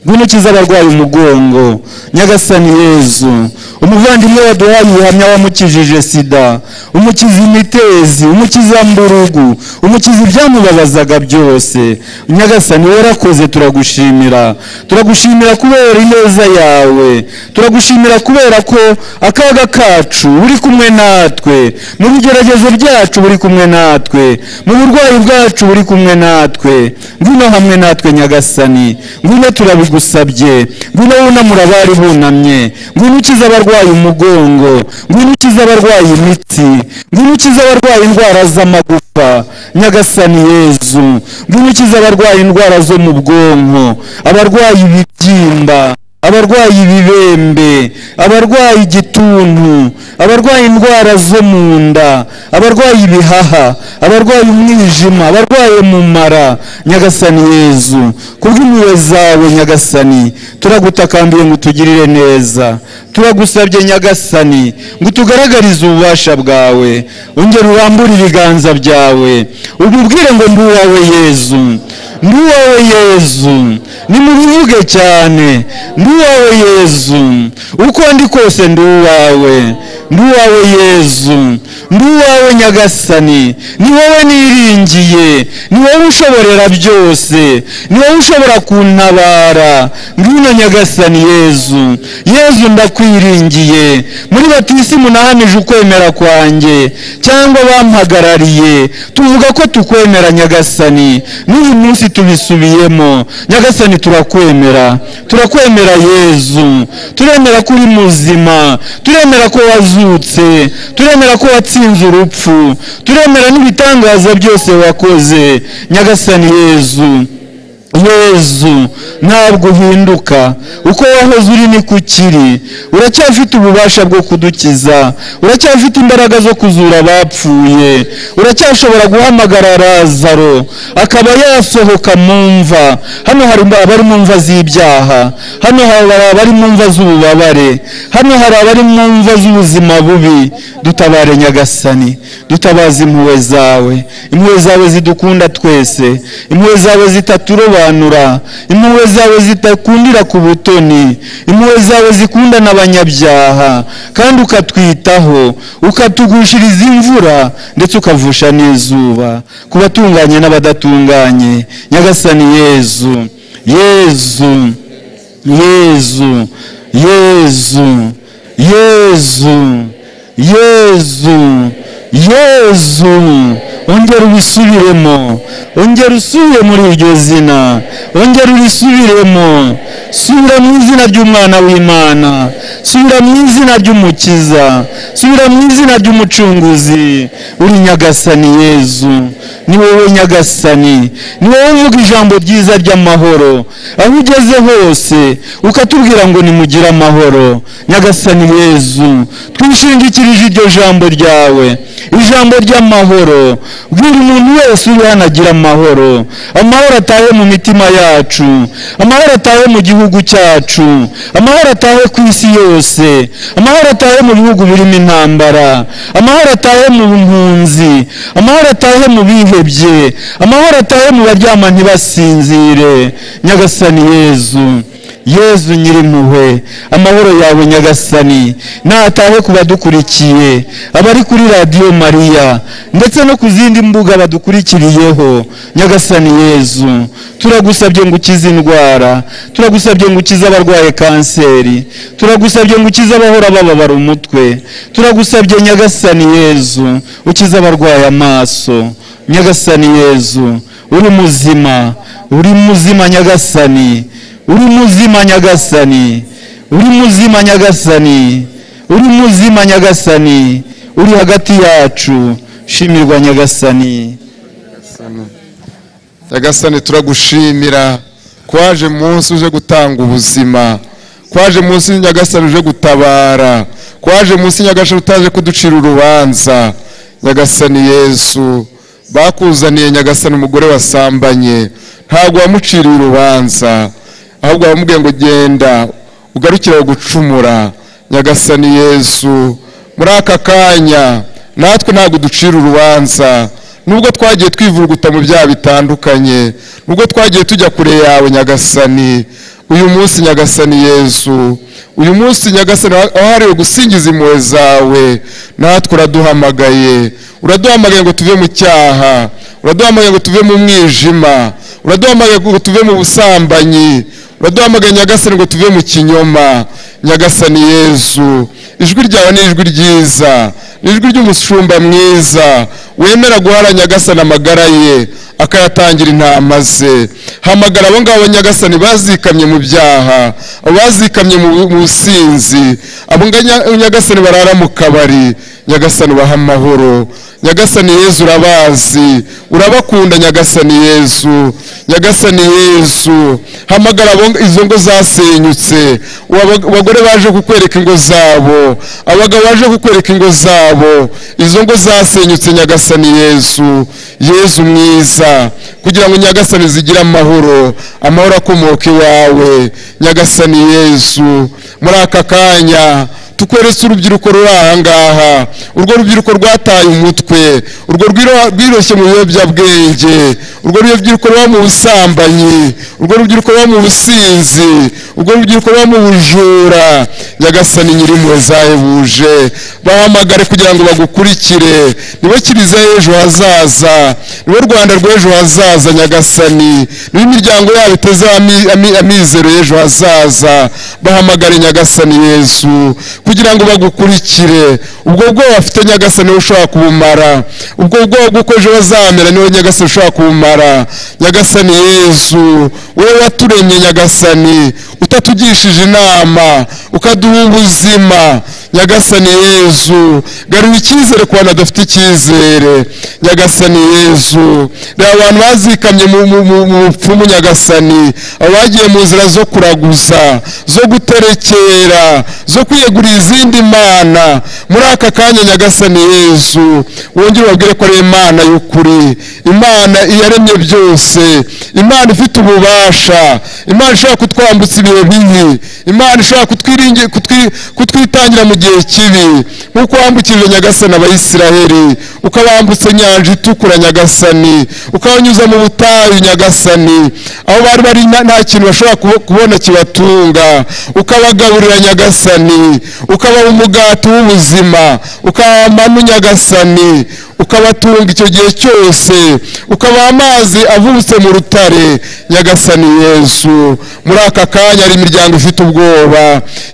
ngwino ukize abarwaye umugongo nyagasani yezu umuvandimwe waduhaye ubuhamya wamukijije sida umukiza imitezi umukiza mburugu umukiza ibyamubabazaga byose nyagasani warakoze turagushimira turagushimira kubera ineza yawe turagushimira kubera ko akaga kacu buri kumwe natwe mu bigeragezo byacu buri kumwe natwe mu burwayi bwacu buri kumwe natwe ngwino hamwe natwe nyagasani ngwino turabigusabye ngwino wunamura abari bunamye ngwino ukiza abarwaye umugongo ngwino ukiza abarwaye imitsi ngwino ukiza abarwaye indwara z'amagufa nyagasani yezu ngwino ukiza abarwaye indwara zo mu bwonko abarwaye ibibyimba abarwaye ibibembe abarwaye igituntu abarwaye indwara zo mu nda abarwaye ibihaha abarwaye umwijima abarwaye mu mara nyagasani yezu kubw'impuhwe zawe nyagasani turagutakambiye ngo utugirire neza turagusabye nyagasani ngo utugaragarize ububasha bwawe ongera urambure ibiganza byawe ububwire ngo ndi uwawe yezu ndi uwawe yezu nimubivuge cyane ndi uwawe yezu uko ndi kose ndi uwawe ndi uwawe yezu ndi uwawe nyagasani ni wowe niringiye ni wowe ushoborera byose ni wowe ushobora kuntabara ngwino nyagasani yezu yezu ndakwiringiye muri batisi munahamije ukwemera kwanjye cyangwa bampagarariye tuvuga ko tukwemera nyagasani n'uyu munsi tubisubiyemo nyagasani turakwemera turakwemera yezu turemera ko uri muzima turemera ko wazutse turemera ko watsinze urupfu turemera n'ibitangaza byose wakoze nyagasani yezu yezu ntabwo uhinduka uko wahoze uri ni ko ukiri uracyafite ububasha bwo kudukiza uracyafite imbaraga zo kuzura abapfuye uracyashobora guhamagara razaro akaba yasohoka mu mva hano hari abari mu mva z'ibyaha hano hari abari mu mva z'ububabare hano hari abari mu mva z'ubuzima bubi dutabare nyagasani dutabaze impuhwe zawe impuhwe zawe zidukunda twese impuhwe zawe zitaturoba zirobanura impuhwe zawe zitakundira ku butoni impuhwe zawe zikunda n'abanyabyaha kandi ukatwitaho ukatugushyiriza imvura ndetse ukavusha n'izuba ku batunganye n'abadatunganye nyagasani yezu yezu yezu yezu yezu yezu yezu ongera ubisubiremo ongera usubire muri iryo zina ongera urisubiremo subira mu izina ry'umwana w'imana subira mu izina ry'umukiza subira mu izina ry'umucunguzi uri nyagasani yezu ni wowe nyagasani ni wowe uvuga ijambo ryiza ry'amahoro aho ugeze hose ukatubwira ngo nimugire amahoro nyagasani yezu twishingikirije iryo jambo ryawe ijambo ry'amahoro bwira umuntu wese uri hano agira amahoro amahoro atahe mu mitima yacu amahoro atahe mu gihugu cyacu amahoro atahe ku isi yose amahoro atahe mu bihugu birimo intambara amahoro atahe mu mpunzi amahoro atahe mu bihebye amahoro atahe mu baryama ntibasinzire nyagasani yezu yezu nyirimpuhwe amahoro yawe nyagasani natahe ku badukurikiye abari kuri radiyo mariya ndetse no ku zindi mbuga badukurikiriyeho nyagasani yezu turagusabye ngo ukize indwara turagusabye ngo ukize abarwaye kanseri turagusabye ngo ukize abahora bababara umutwe turagusabye nyagasani yezu ukize abarwaye amaso nyagasani yezu uri muzima uri muzima nyagasani uri muzima nyagasani uri muzima nyagasani uri muzima nyagasani uri hagati yacu shimirwa nyagasani nyagasani turagushimira kwaje munsi uje gutanga ubuzima kwaje munsi nyagasani uje gutabara kwaje munsi nyagasani utaje kuducira urubanza nyagasani yesu bakuzaniye nyagasani umugore wasambanye ntabwo wamuciriye urubanza ahubwo abamubwiye ngo genda ugarukire gucumura nyagasani yesu muri aka kanya natwe ntabwo ducira urubanza nubwo twagiye twivuguta mu byaha bitandukanye nubwo twagiye tujya kure yawe nyagasani uyu munsi nyagasani yesu uyu munsi nyagasani wahariwe gusingiza impuhwe zawe natwe uraduhamagaye uraduhamagaye ngo tuve mu cyaha uraduhamagaye ngo tuve mu mwijima uraduhamagaye ngo tuve mu busambanyi uraduhamagaye nyagasani ngo tuve mu kinyoma nyagasani yezu ijwi ryawe ni ijwi ryiza ni ijwi ry'umushumba mwiza wemera guhara nyagasani amagara ye akayatangira intama ze hamagara abo ngabo nyagasani bazikamye mu byaha bazikamye mu businzi abo nyagasani barara mu kabari nyagasani baha amahoro nyagasani yezu urabazi urabakunda nyagasani yezu nyagasani yezu hamagara izo ngo zasenyutse abagore baje kukwereka ingo zabo abagabo baje kukwereka ingo zabo izo ngo zasenyutse nyagasani yezu yezu mwiza kugira ngo nyagasani zigire amahoro amahoro akomoka iwawe nyagasani yezu muri aka kanya tukweretse urubyiruko ruri aha ngaha urwo rubyiruko rwataye umutwe urwo rwiro- rwiroshye mu biyobyabwenge urwo rubyiruko ruba mu busambanyi urwo rubyiruko ruba mu businzi urwo rubyiruko ruba mu bujura nyagasani nyirimpuhwe zahebuje bahamagare kugira ngo bagukurikire nibo kiliziya y'ejo hazaza nibo rwanda rw'ejo hazaza nyagasani nibo imiryango yabo itezeho ami- ami- amizero y'ejo hazaza bahamagare nyagasani yesu kugira ngo bagukurikire ubwo bwoba bafite nyagasani wowe ushobora kubumara ubwo bwoba bw'uko ejo bazamera niwe nyagasani ushobora kubumara nyagasani yesu wowe waturemye nyagasani utatugishije inama ukaduha ubuzima nyagasani yesu garura icyizere ku bantu badafite icyizere nyagasani yesu reba abantu bazikamye mu mu- mu- mu bupfumu nyagasani abo bagiye mu nzira zo kuraguza zo guterekera zo kwiyegurira izindi mana muri aka kanya nyagasani yesu wongere ubabwire ko ari imana y'ukuri imana iyaremye byose imana ifite ububasha imana ishobora kutwambutsa ibihe bibi imana ishobora kutwiringi- kutwi- kutwitangira mu gihe kibi nk'uko wambukirije nyagasani abayisiraheli ukabambutsa inyanja itukura nyagasani ukabanyuza mu butayu nyagasani aho bari bari nta- nta kintu bashobora kubo- kubona kibatunga ukabagaburira nyagasani ukabaha umugati w'ubuzima ukabaha amanu nyagasani ukabatunga icyo gihe cyose ukabaha amazi avubutse mu rutare nyagasani yesu muri aka kanya hari imiryango ifite ubwoba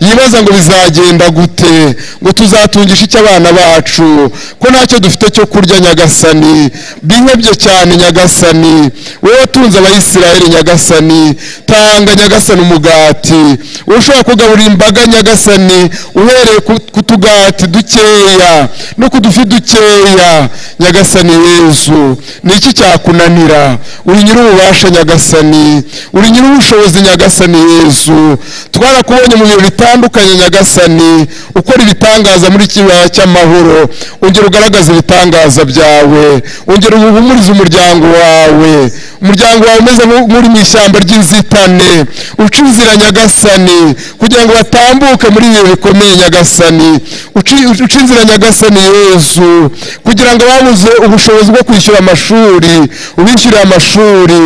yibaza ngo bizagenda gute ngo tuzatungisha icyo abana bacu ko ntacyo dufite cyo kurya nyagasani binkebye cyane nyagasani wowe watunze abayisiraheli nyagasani tanga nyagasani umugati wowe ushobora kugaburira imbaga nyagasani uhereye ku- ku tugati dukeya no ku dufi dukeya nyagasani yezu ni iki cyakunanira uri nyir'ububasha nyagasani uri nyir'ubushobozi nyagasani yezu twarakubonye mu bintu bitandukanye nyagasani ukora ibitangaza muri kibaya cy'amahoro ongera ugaragaza ibitangaza byawe ongera uhumurize umuryango wawe umuryango wawe umeze nku- nk'uri mu ishyamba ry'inzitane uca inzira nyagasani kugira ngo batambuke muri ibi bihe bikomeye nyagasani Uci- uca inzira nyagasani yesu kugira ngo babuze ubushobozi bwo kwishyura amashuri ubishyurire amashuri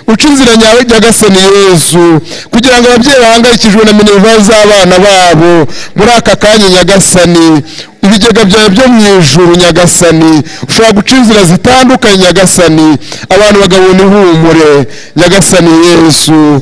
uca inzira nya- nyagasani yesu kugira ngo ababyeyi bahangayikijwe na minerivare z'abana babo muri aka kanya nyagasani ibigega byawe byo mu ijuru nyagasani ushobora guca inzira zitandukanye nyagasani abantu bagabona ihumure nyagasani yesu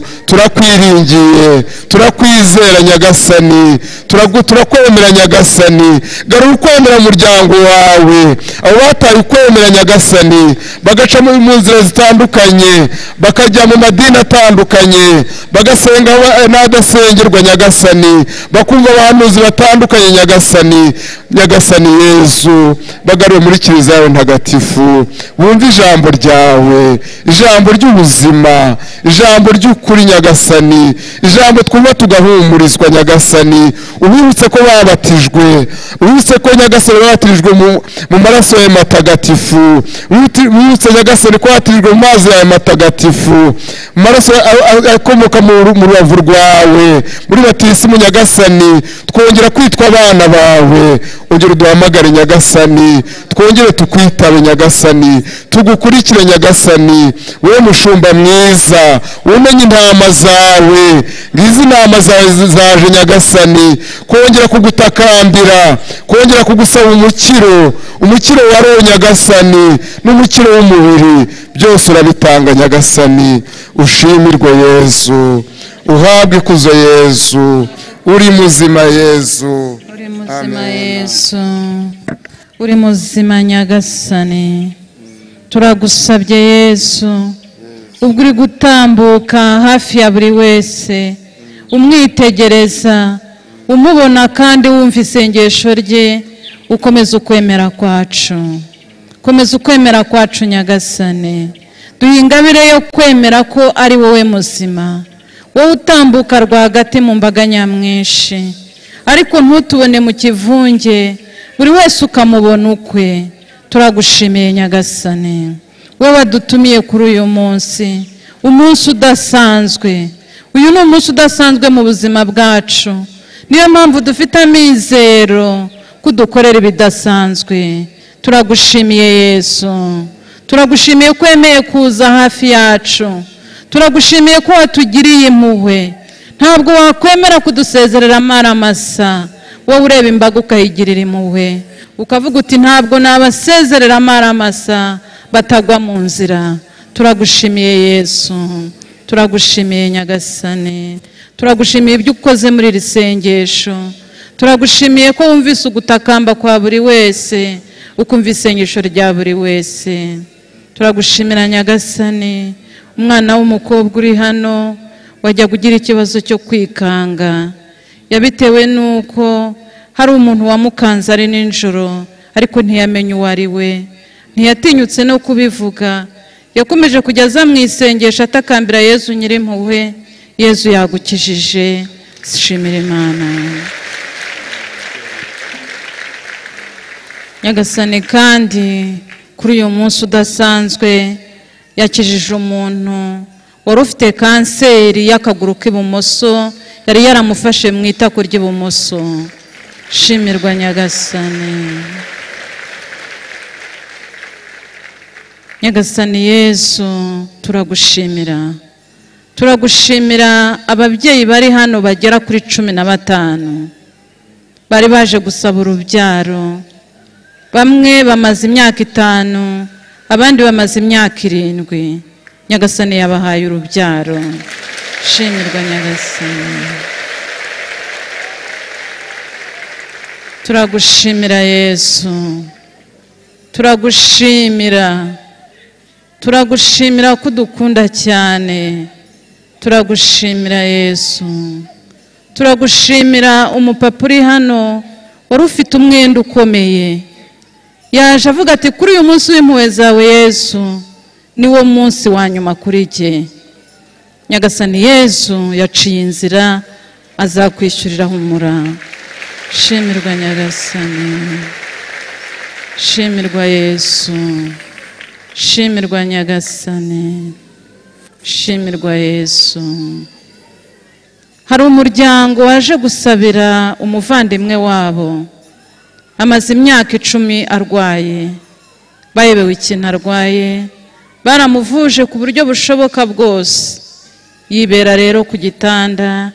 turakwiringiye turakwizera nyagasani turagu- turakwemera nyagasani garura ukwemera umuryango wawe abo bataye ukwemera nyagasani bagaca mu mu nzira zitandukanye bakajya mu madini atandukanye bagasenga aba- n'adasengerwa nyagasani bakumva abahanuzi batandukanye nyagasani nyagasani yesu bagaruwe muri kiliziya yawe ntagatifu bumve ijambo ryawe ijambo ry'ubuzima ijambo ry'ukuri nyagasani ijambo twumva tugahumurizwa nyagasani ubibutse ko babatijwe ubibutse ko nyagasani babatijwe mu, mu maraso yawe matagatifu Ubibuti- ubibutse nyagasani ko batijwe mu mazi yawe matagatifu mu maraso ya- a- a- akomoka mu ru- mu rubavu rwawe muri batisimu nyagasani twongera kwitwa abana bawe ongera uduhamagare nyagasani twongere tukwitabe nyagasani tugukurikire nyagasani wowe mushumba mwiza umenye intama zawe ngizi intama zawe zi- zaje nyagasani kongera kugutakambira kongera kugusaba umukiro umukiro wa roho nyagasani n'umukiro w'umubiri byose urabitanga nyagasani ushimirwe yezu uhabwe ikuzo yezu uri muzima yezu uri muzima yesu uri muzima nyagasani turagusabye yesu ubwo uri gutambuka hafi ya buri wese umwitegereza umubona kandi wumva isengesho rye ukomeza ukwemera kwacu komeza ukwemera kwacu nyagasani duhe ingabire yo kwemera ko ari wowe muzima wowe utambuka rwagati mu mbaga nyamwinshi ariko ntutubone mu kivunge buri wese ukamubona ukwe turagushimiye nyagasani wowe wadutumiye kuri uyu munsi umunsi udasanzwe uyu ni umunsi udasanzwe mu buzima bwacu niyo mpamvu dufite amizero ko udukorera ibidasanzwe turagushimiye yesu turagushimiye ko wemeye kuza hafi yacu turagushimiye ko watugiriye impuhwe ntabwo wakwemera kudusezerera amara masa wowe ureba imbaga ukayigirira impuhwe ukavuga uti ntabwo nabasezerera amara masa batagwa mu nzira turagushimiye yesu turagushimiye nyagasane turagushimiye ibyo ukoze muri iri sengesho turagushimiye ko wumvise ugutakamba kwa buri wese ukumva isengesho rya buri wese turagushimira nyagasane umwana w'umukobwa uri hano wajya kugira ikibazo cyo kwikanga yabitewe n'uko hari umuntu wamukanze ari nijoro ariko ntiyamenye uwo ari we ntiyatinyutse no kubivuga yakomeje kujya aza mu isengesho atakambira yezu nyirimpuhwe yezu yagukijije shimira imana nyagasane kandi kuri uyu munsi udasanzwe yakijije umuntu wari ufite kanseri y'akaguru k'ibumoso yari yaramufashe mu itako ry'ibumoso shimirwa nyagasane nyagasane yesu turagushimira turagushimira ababyeyi bari hano bagera kuri cumi na batanu bari baje gusaba urubyaro bamwe bamaze imyaka itanu abandi bamaze imyaka irindwi nyagasane yabahaye urubyaro shimirwa nyagasane turagushimira yesu turagushimira turagushimira ko udukunda cyane turagushimira yesu turagushimira umupapa uri hano wari ufite umwenda ukomeye yaje avuga ati kuri uyu munsi w'impuhwe zawe yesu niwo munsi wa nyuma kuri jye nyagasani yesu yaciye inzira azakwishyurira humura shimirwa nyagasani shimirwa yesu shimirwa nyagasani shimirwa yesu hari umuryango waje gusabira umuvandimwe wabo amaze imyaka icumi arwaye bayobewe ikintu arwaye baramuvuje ku buryo bushoboka bwose yibera rero ku gitanda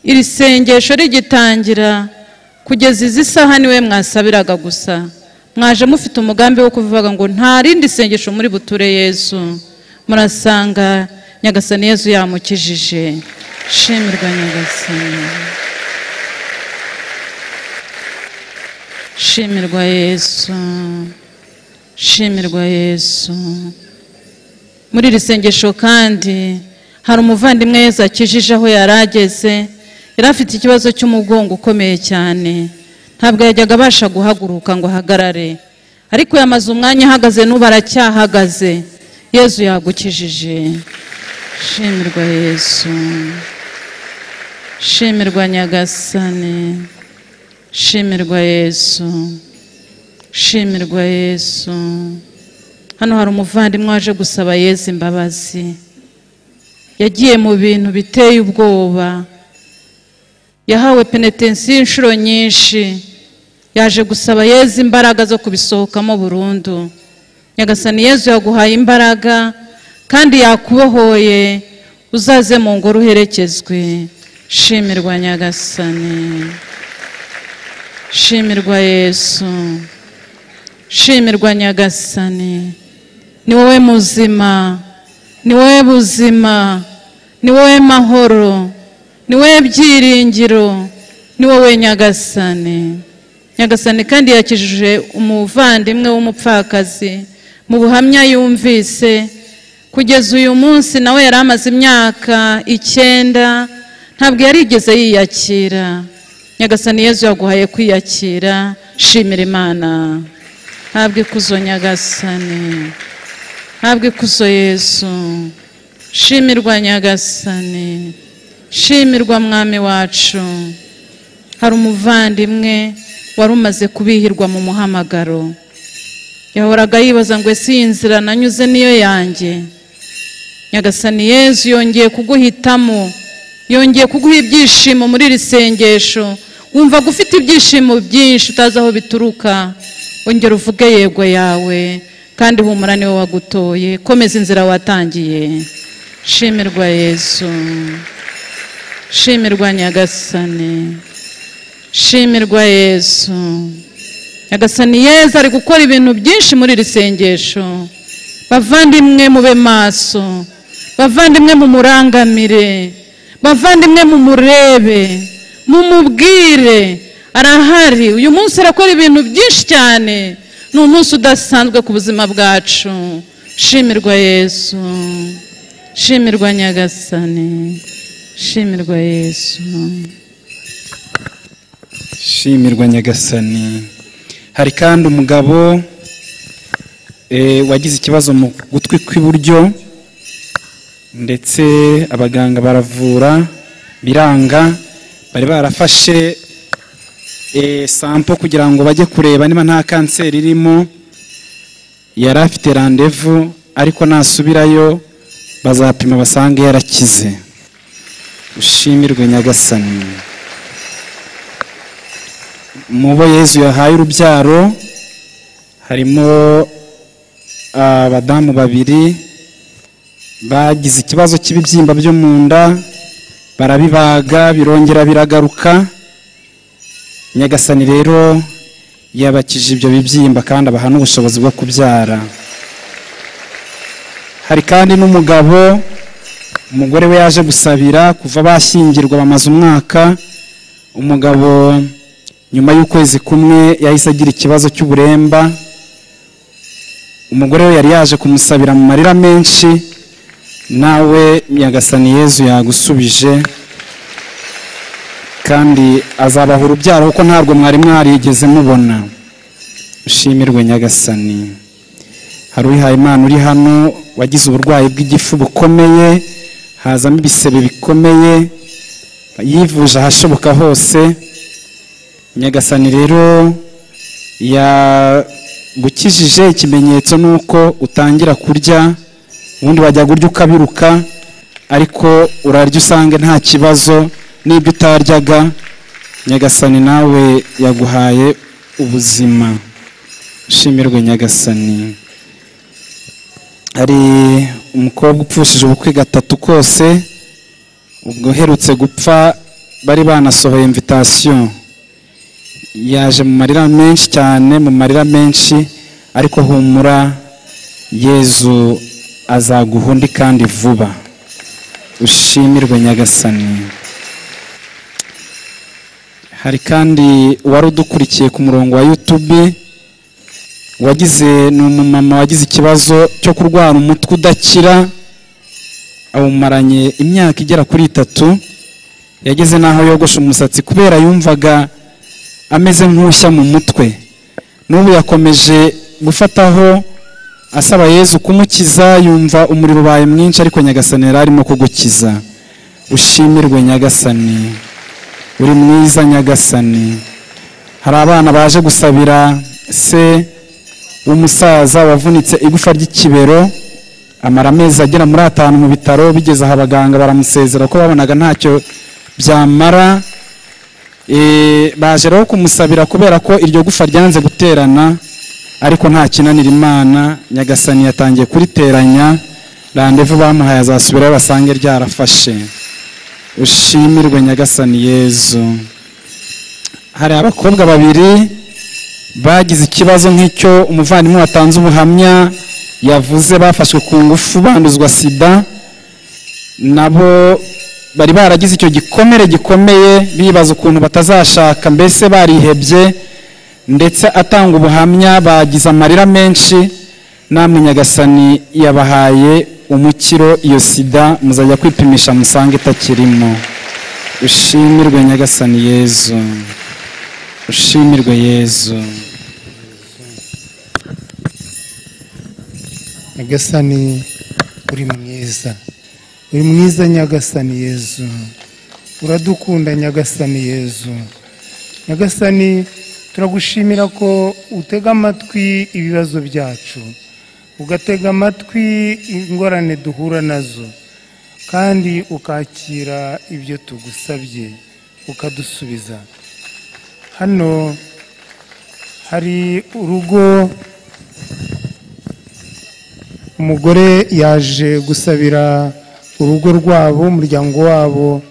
iri sengesho rigitangira kugeza izi saha niwe mwasabiraga gusa mwaje mufite umugambi wo kuvuga ngo nta rindi sengesho muri buture yesu murasanga nyagasani yezu yamukijije shimirwa nyagasani shimirwa yesu shimirwa yesu muri iri sengesho kandi hari umuvandimwe yesu akijije aho yari ageze yari afite ikibazo cy'umugongo ukomeye cyane ntabwo yajyaga abasha guhaguruka ngo ahagarare ariko yamaze umwanya ahagaze n'ubu aracyahagaze yesu yagukijije shimirwa yesu shimirwa nyagasane shimirwa yesu shimirwa yesu hano hari umuvandimwe waje gusaba yesu imbabazi yagiye mu bintu biteye ubwoba yahawe penetensiyo inshuro nyinshi yaje gusaba yezu imbaraga zo kubisohokamo burundu nyagasani yezu yaguhaye imbaraga kandi yakubohoye uzaze mu ngoro uherekezwe shimirwa nyagasani shimirwa yesu shimirwa nyagasani ni wowe muzima ni wowe buzima ni wowe mahoro ni wowe byiringiro ni wowe nyagasani nyagasani kandi yakijije umuvandimwe w'umupfakazi mu buhamya yumvise kugeza uyu munsi nawe yari amaze imyaka icyenda ntabwo yarigeze yiyakira nyagasani yezu yaguhaye kwiyakira shimira imana ntabwo ikuzo nyagasani ntabwo ikuzo yesu shimirwa nyagasani shimirwa mwami wacu hari umuvandimwe wari umaze kubihirwa mu muhamagaro yahoraga yibaza ngo ese iyi nzira nanyuze niyo yanjye nyagasani yezu yongeye kuguhitamo yongeye kuguha ibyishimo muri iri sengesho wumva ko ufite ibyishimo byinshi utazi aho bituruka ongera uvuge yego yawe kandi humura niwe wagutoye komeza inzira watangiye shimirwa yesu shimirwa nyagasani shimirwa yesu nyagasani yezu ari gukora ibintu byinshi muri iri sengesho bavandimwe mube maso bavandimwe mumurangamire bavandimwe mumurebe mumubwire arahari uyu munsi arakora ibintu byinshi cyane ni umunsi udasanzwe ku buzima bwacu shimirwa yesu shimirwa nyagasani shimirwa yesu shimirwa nyagasani hari kandi umugabo eh, wagize ikibazo mu gutwi kw'iburyo ndetse abaganga baravura biranga bari barafashe eh, sampo kugira ngo bajye kureba niba nta kanseri irimo yari afite randevu ariko nasubirayo bazapima basange yarakize ushimirwe nyagasani mu bo yezu yahaye urubyaro harimo abadamu babiri bagize ikibazo cy'ibibyimba byo mu nda barabibaga birongera biragaruka nyagasani rero yabakije ibyo bibyimba kandi abaha n'ubushobozi bwo kubyara hari kandi n'umugabo umugore we yaje gusabira kuva bashyingirwa bamaze umwaka umugabo nyuma y'ukwezi kumwe yahise agira ikibazo cy'uburemba umugore we yari yaje kumusabira mu marira menshi nawe nyagasani yezu yagusubije kandi azabaha urubyaro kuko ntabwo mwari mwarigeze mubona ushimirwe nyagasani hari uwihaye imana uri hano wagize uburwayi bw'igifu bukomeye hazamo ibisebe bikomeye yivuje ahashoboka hose nyagasani rero yagukijije ikimenyetso ni uko utangira kurya ubundi wajya kurya ukabiruka ariko urarya usange nta kibazo n'ibyo utaryaga nyagasani nawe yaguhaye ubuzima ushimirwe nyagasani hari umukobwa upfushije ubukwe gatatu kose ubwo uherutse gupfa bari banasohoye imvitasiyo yaje mu marira menshi cyane mu marira menshi ariko humura yezu azaguha undi kandi vuba ushimirwe nyagasani hari kandi uwari udukurikiye ku murongo wa yutube wagize ni umumama wagize ikibazo cyo kurwara umutwe udakira awumaranye imyaka igera kuri itatu yageze n'aho yogosha umusatsi kubera yumvaga ameze nk'ushya mu mutwe n'ubu yakomeje gufataho asaba yezu kumukiza yumva umuriro ubaye mwinshi ariko nyagasani yari arimo kugukiza ushimirwe nyagasani uri mwiza nyagasani hari abana baje gusabira se w'umusaza wavunitse igufa ry'ikibero amara amezi agera muri atanu mu bitaro bigeze aha abaganga baramusezera ko babonaga ntacyo byamara Eh, baje rero kumusabira kubera ko iryo gufa ryanze guterana ariko nta kinanira imana nyagasani yatangiye kuriteranya randevu bamuhaye azasubirayo basange ryarafashe ushimirwe nyagasani yezu hari abakobwa babiri bagize ikibazo nk'icyo umuvandimwe watanze ubuhamya yavuze bafashwe ku ngufu banduzwa sida nabo bari baragize icyo gikomere gikomeye bibaza ukuntu batazashaka mbese barihebye ndetse atanga ubuhamya bagize amarira menshi namwe nyagasani yabahaye umukiro iyo sida muzajya kwipimisha musange itakirimo ushimirwe nyagasani yezu ushimirwe yezu nyagasani uri mwiza uri mwiza nyagasani yezu uradukunda nyagasani yezu nyagasani turagushimira ko utega amatwi ibibazo byacu ugatega amatwi ingorane duhura nazo kandi ukakira ibyo tugusabye ukadusubiza hano hari urugo umugore yaje gusabira urugo rwabo umuryango wabo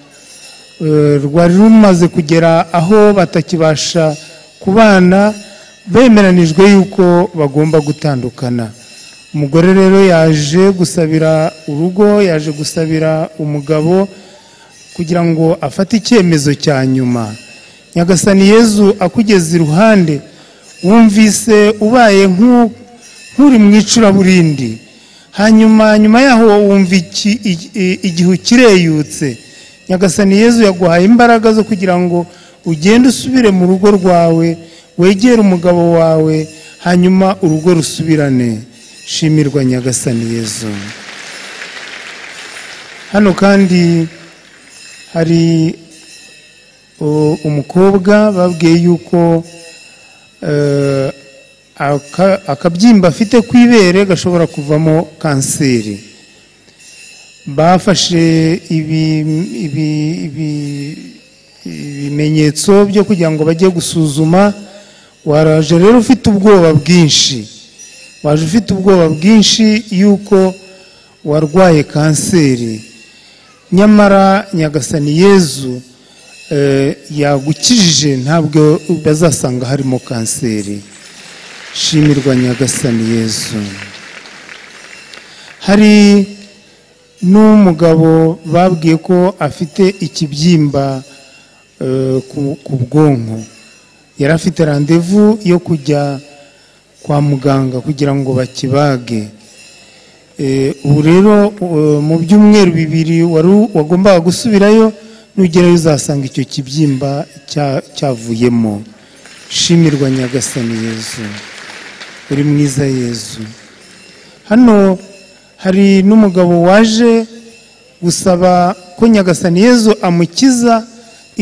eh, rwari rumaze kugera aho batakibasha kubana bemeranijwe yuko bagomba gutandukana umugore rero yaje gusabira urugo yaje gusabira umugabo kugira ngo afate icyemezo cya nyuma nyagasani yezu akugeze iruhande wumvise ubaye nk'u- nk'uri mu icuraburindi hanyuma nyuma yaho wumva iki- i- i- igihe kireyutse nyagasani yezu yaguhaye imbaraga zo kugira ngo ugende usubire mu rugo rwawe wegere umugabo wawe hanyuma urugo rusubirane shimirwa nyagasani yezu hano kandi hari o- umukobwa babwiye yuko eh, aka- akabyimba afite ku ibere gashobora kuvamo kanseri bafashe ibi- ibi- ibi- ibimenyetso byo kugira ngo bajye gusuzuma waraje rero ufite ubwoba bwinshi waje ufite ubwoba bwinshi yuko warwaye kanseri nyamara nyagasani yezu eh, yagukijije ntabwo bazasanga harimo kanseri shimirwa nyagasani yezu hari n'umugabo babwiye ko afite ikibyimba eh, ku- ku bwonko yari afite randevu yo kujya kwa muganga kugira ngo bakibage Eh, ubu rero eh, mu byumweru bibiri wari u- wagombaga gusubirayo nugerayo uzasanga icyo kibyimba cya- cyavuyemo shimirwa nyagasani yezu uri mwiza yezu hano hari n'umugabo waje gusaba ko nyagasani yezu amukiza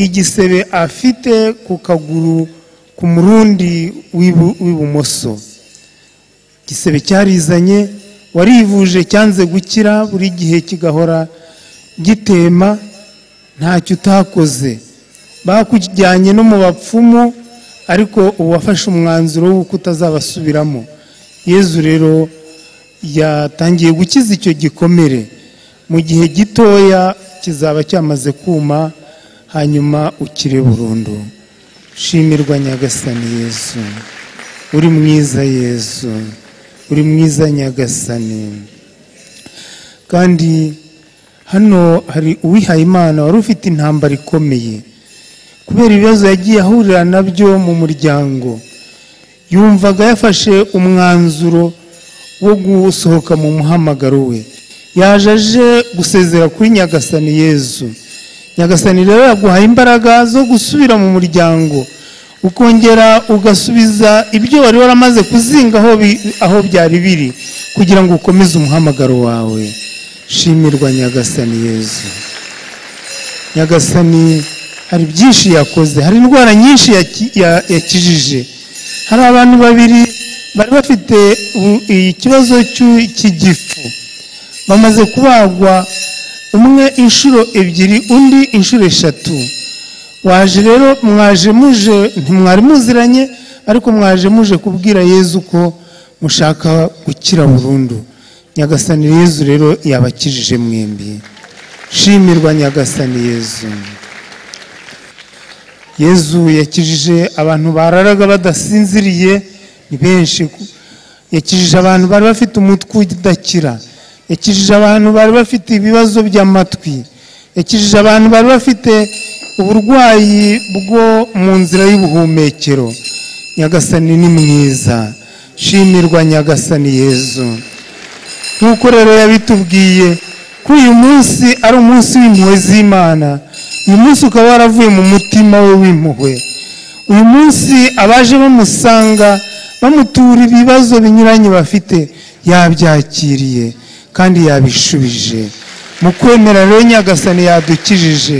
igisebe afite ku kaguru ku murundi w'ibu- w'ibumoso igisebe cyarizanye warivuje cyanze gukira buri gihe kigahora gitema ntacyo utakoze bakujyanye no mu bapfumu ariko uwafashe umwanzuro w'uko utazabasubiramo yezu rero yatangiye gukiza icyo gikomere mu gihe gitoya kizaba cyamaze kuma hanyuma ukire burundu shimirwa nyagasani yezu uri mwiza yesu uri mwiza nyagasani kandi hano hari uwihaye imana wari ufite intambara ikomeye kubera ibibazo yagiye ahurira nabyo mu muryango yumvaga yafashe umwanzuro wo gusohoka mu muhamagaro we yaje aje gusezera kuri nyagasani yezu nyagasani rero yaguhaye imbaraga zo gusubira mu muryango ukongera ugasubiza ibyo wari waramaze kuzinga aho bi- aho byari biri kugira ngo ukomeze umuhamagaro wawe shimirwa nyagasani yezu nyagasani hari byinshi yakoze hari indwara nyinshi yaki- ya- yakijije hari abantu babiri bari bafite u- ikibazo cy'u- cy'igifu bamaze kubagwa umwe inshuro ebyiri undi inshuro eshatu waje rero mwaje muje ntimwari muziranye ariko mwaje muje kubwira yezu ko mushaka gukira burundu nyagasani yezu rero yabakijije mwembi shimirwa nyagasani yezu yezu yakijije abantu bararaga badasinziriye ni benshi yakijije abantu bari bafite umutwe udakira yakijije abantu bari bafite ibibazo by'amatwi yakijije abantu bari bafite uburwayi bwo mu nzira y'ubuhumekero nyagasani ni mwiza shimirwa nyagasani yezu nk'uko rero yabitubwiye ko uyu munsi ari umunsi w'impuhwe z'imana uyu munsi ukaba waravuye mu mutima we w'impuhwe uyu munsi abaje bamusanga bamutura ibibazo binyuranye bafite yabyakiriye kandi yabishubije mu kwemera rero nyagasani yadukijije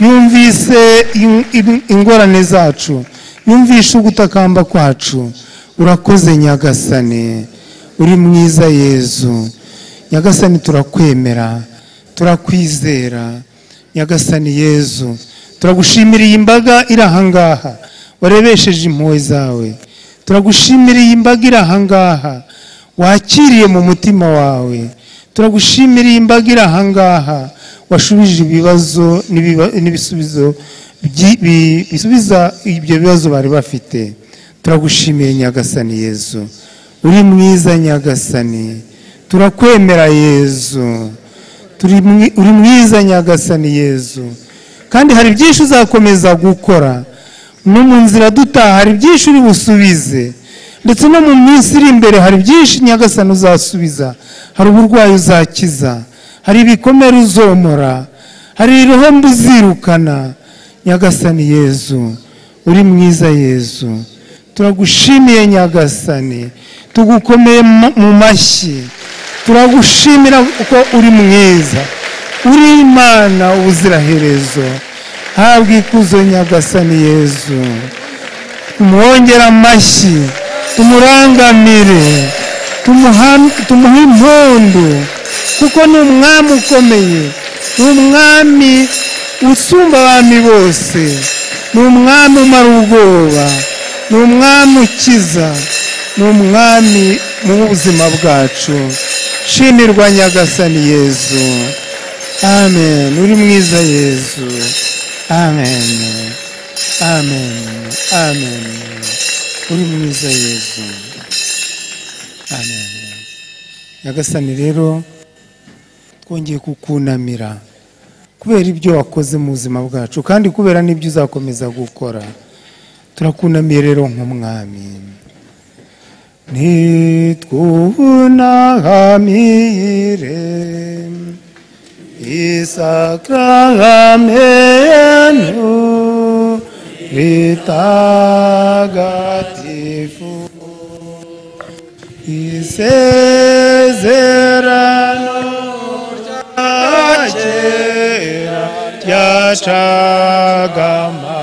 yumvise in- in- ingorane zacu yumvishe ugutakamba kwacu urakoze nyagasani uri mwiza yezu nyagasani turakwemera turakwizera nyagasani yezu turagushimira iyi mbaga iri ahangaha warebesheje impuhwe zawe turagushimira iyi mbaga iri ahangaha wakiriye mu mutima wawe turagushimira iyi mbaga iri ahangaha washubije ibibazo n'ibiba- n'ibisubizo byi- bi- bisubiza ibyo bibazo bari bafite turagushimiye nyagasani yezu uri mwiza nyagasani turakwemera yezu Turi mwi- uri mwiza nyagasani yezu kandi hari byinshi uzakomeza gukora no mu nzira dutaha hari byinshi uri busubize ndetse no mu minsi iri imbere hari byinshi nyagasani uzasubiza hari uburwayi uzakiza hari ibikomere uzomora hari irohombo uzirukana nyagasani yezu uri mwiza yezu turagushimiye nyagasani tugukomeye mu- mu mashyi turagushimira kuko uri mwiza uri imana ubuziraherezo habwa ikuzo nyagasani yezu tumwongere amashyi tumurangamire tumuha- tumuhe impundu kuko ni umwami ukomeye ni umwami usumba abami bose ni umwami umara ubwoba ni umwami ukiza ni umwami mu buzima bwacu shimirwa nyagasani yezu amen uri mwiza yezu amen amen amen uri mwiza yezu amen nyagasani rero twongeye kukunamira kubera ibyo wakoze mu buzima bwacu kandi kubera n'ibyo uzakomeza gukora turakunamiye rero nk'umwami nitwunahamire isakrahamenu ritagatifu isezerano rya kera ryacagama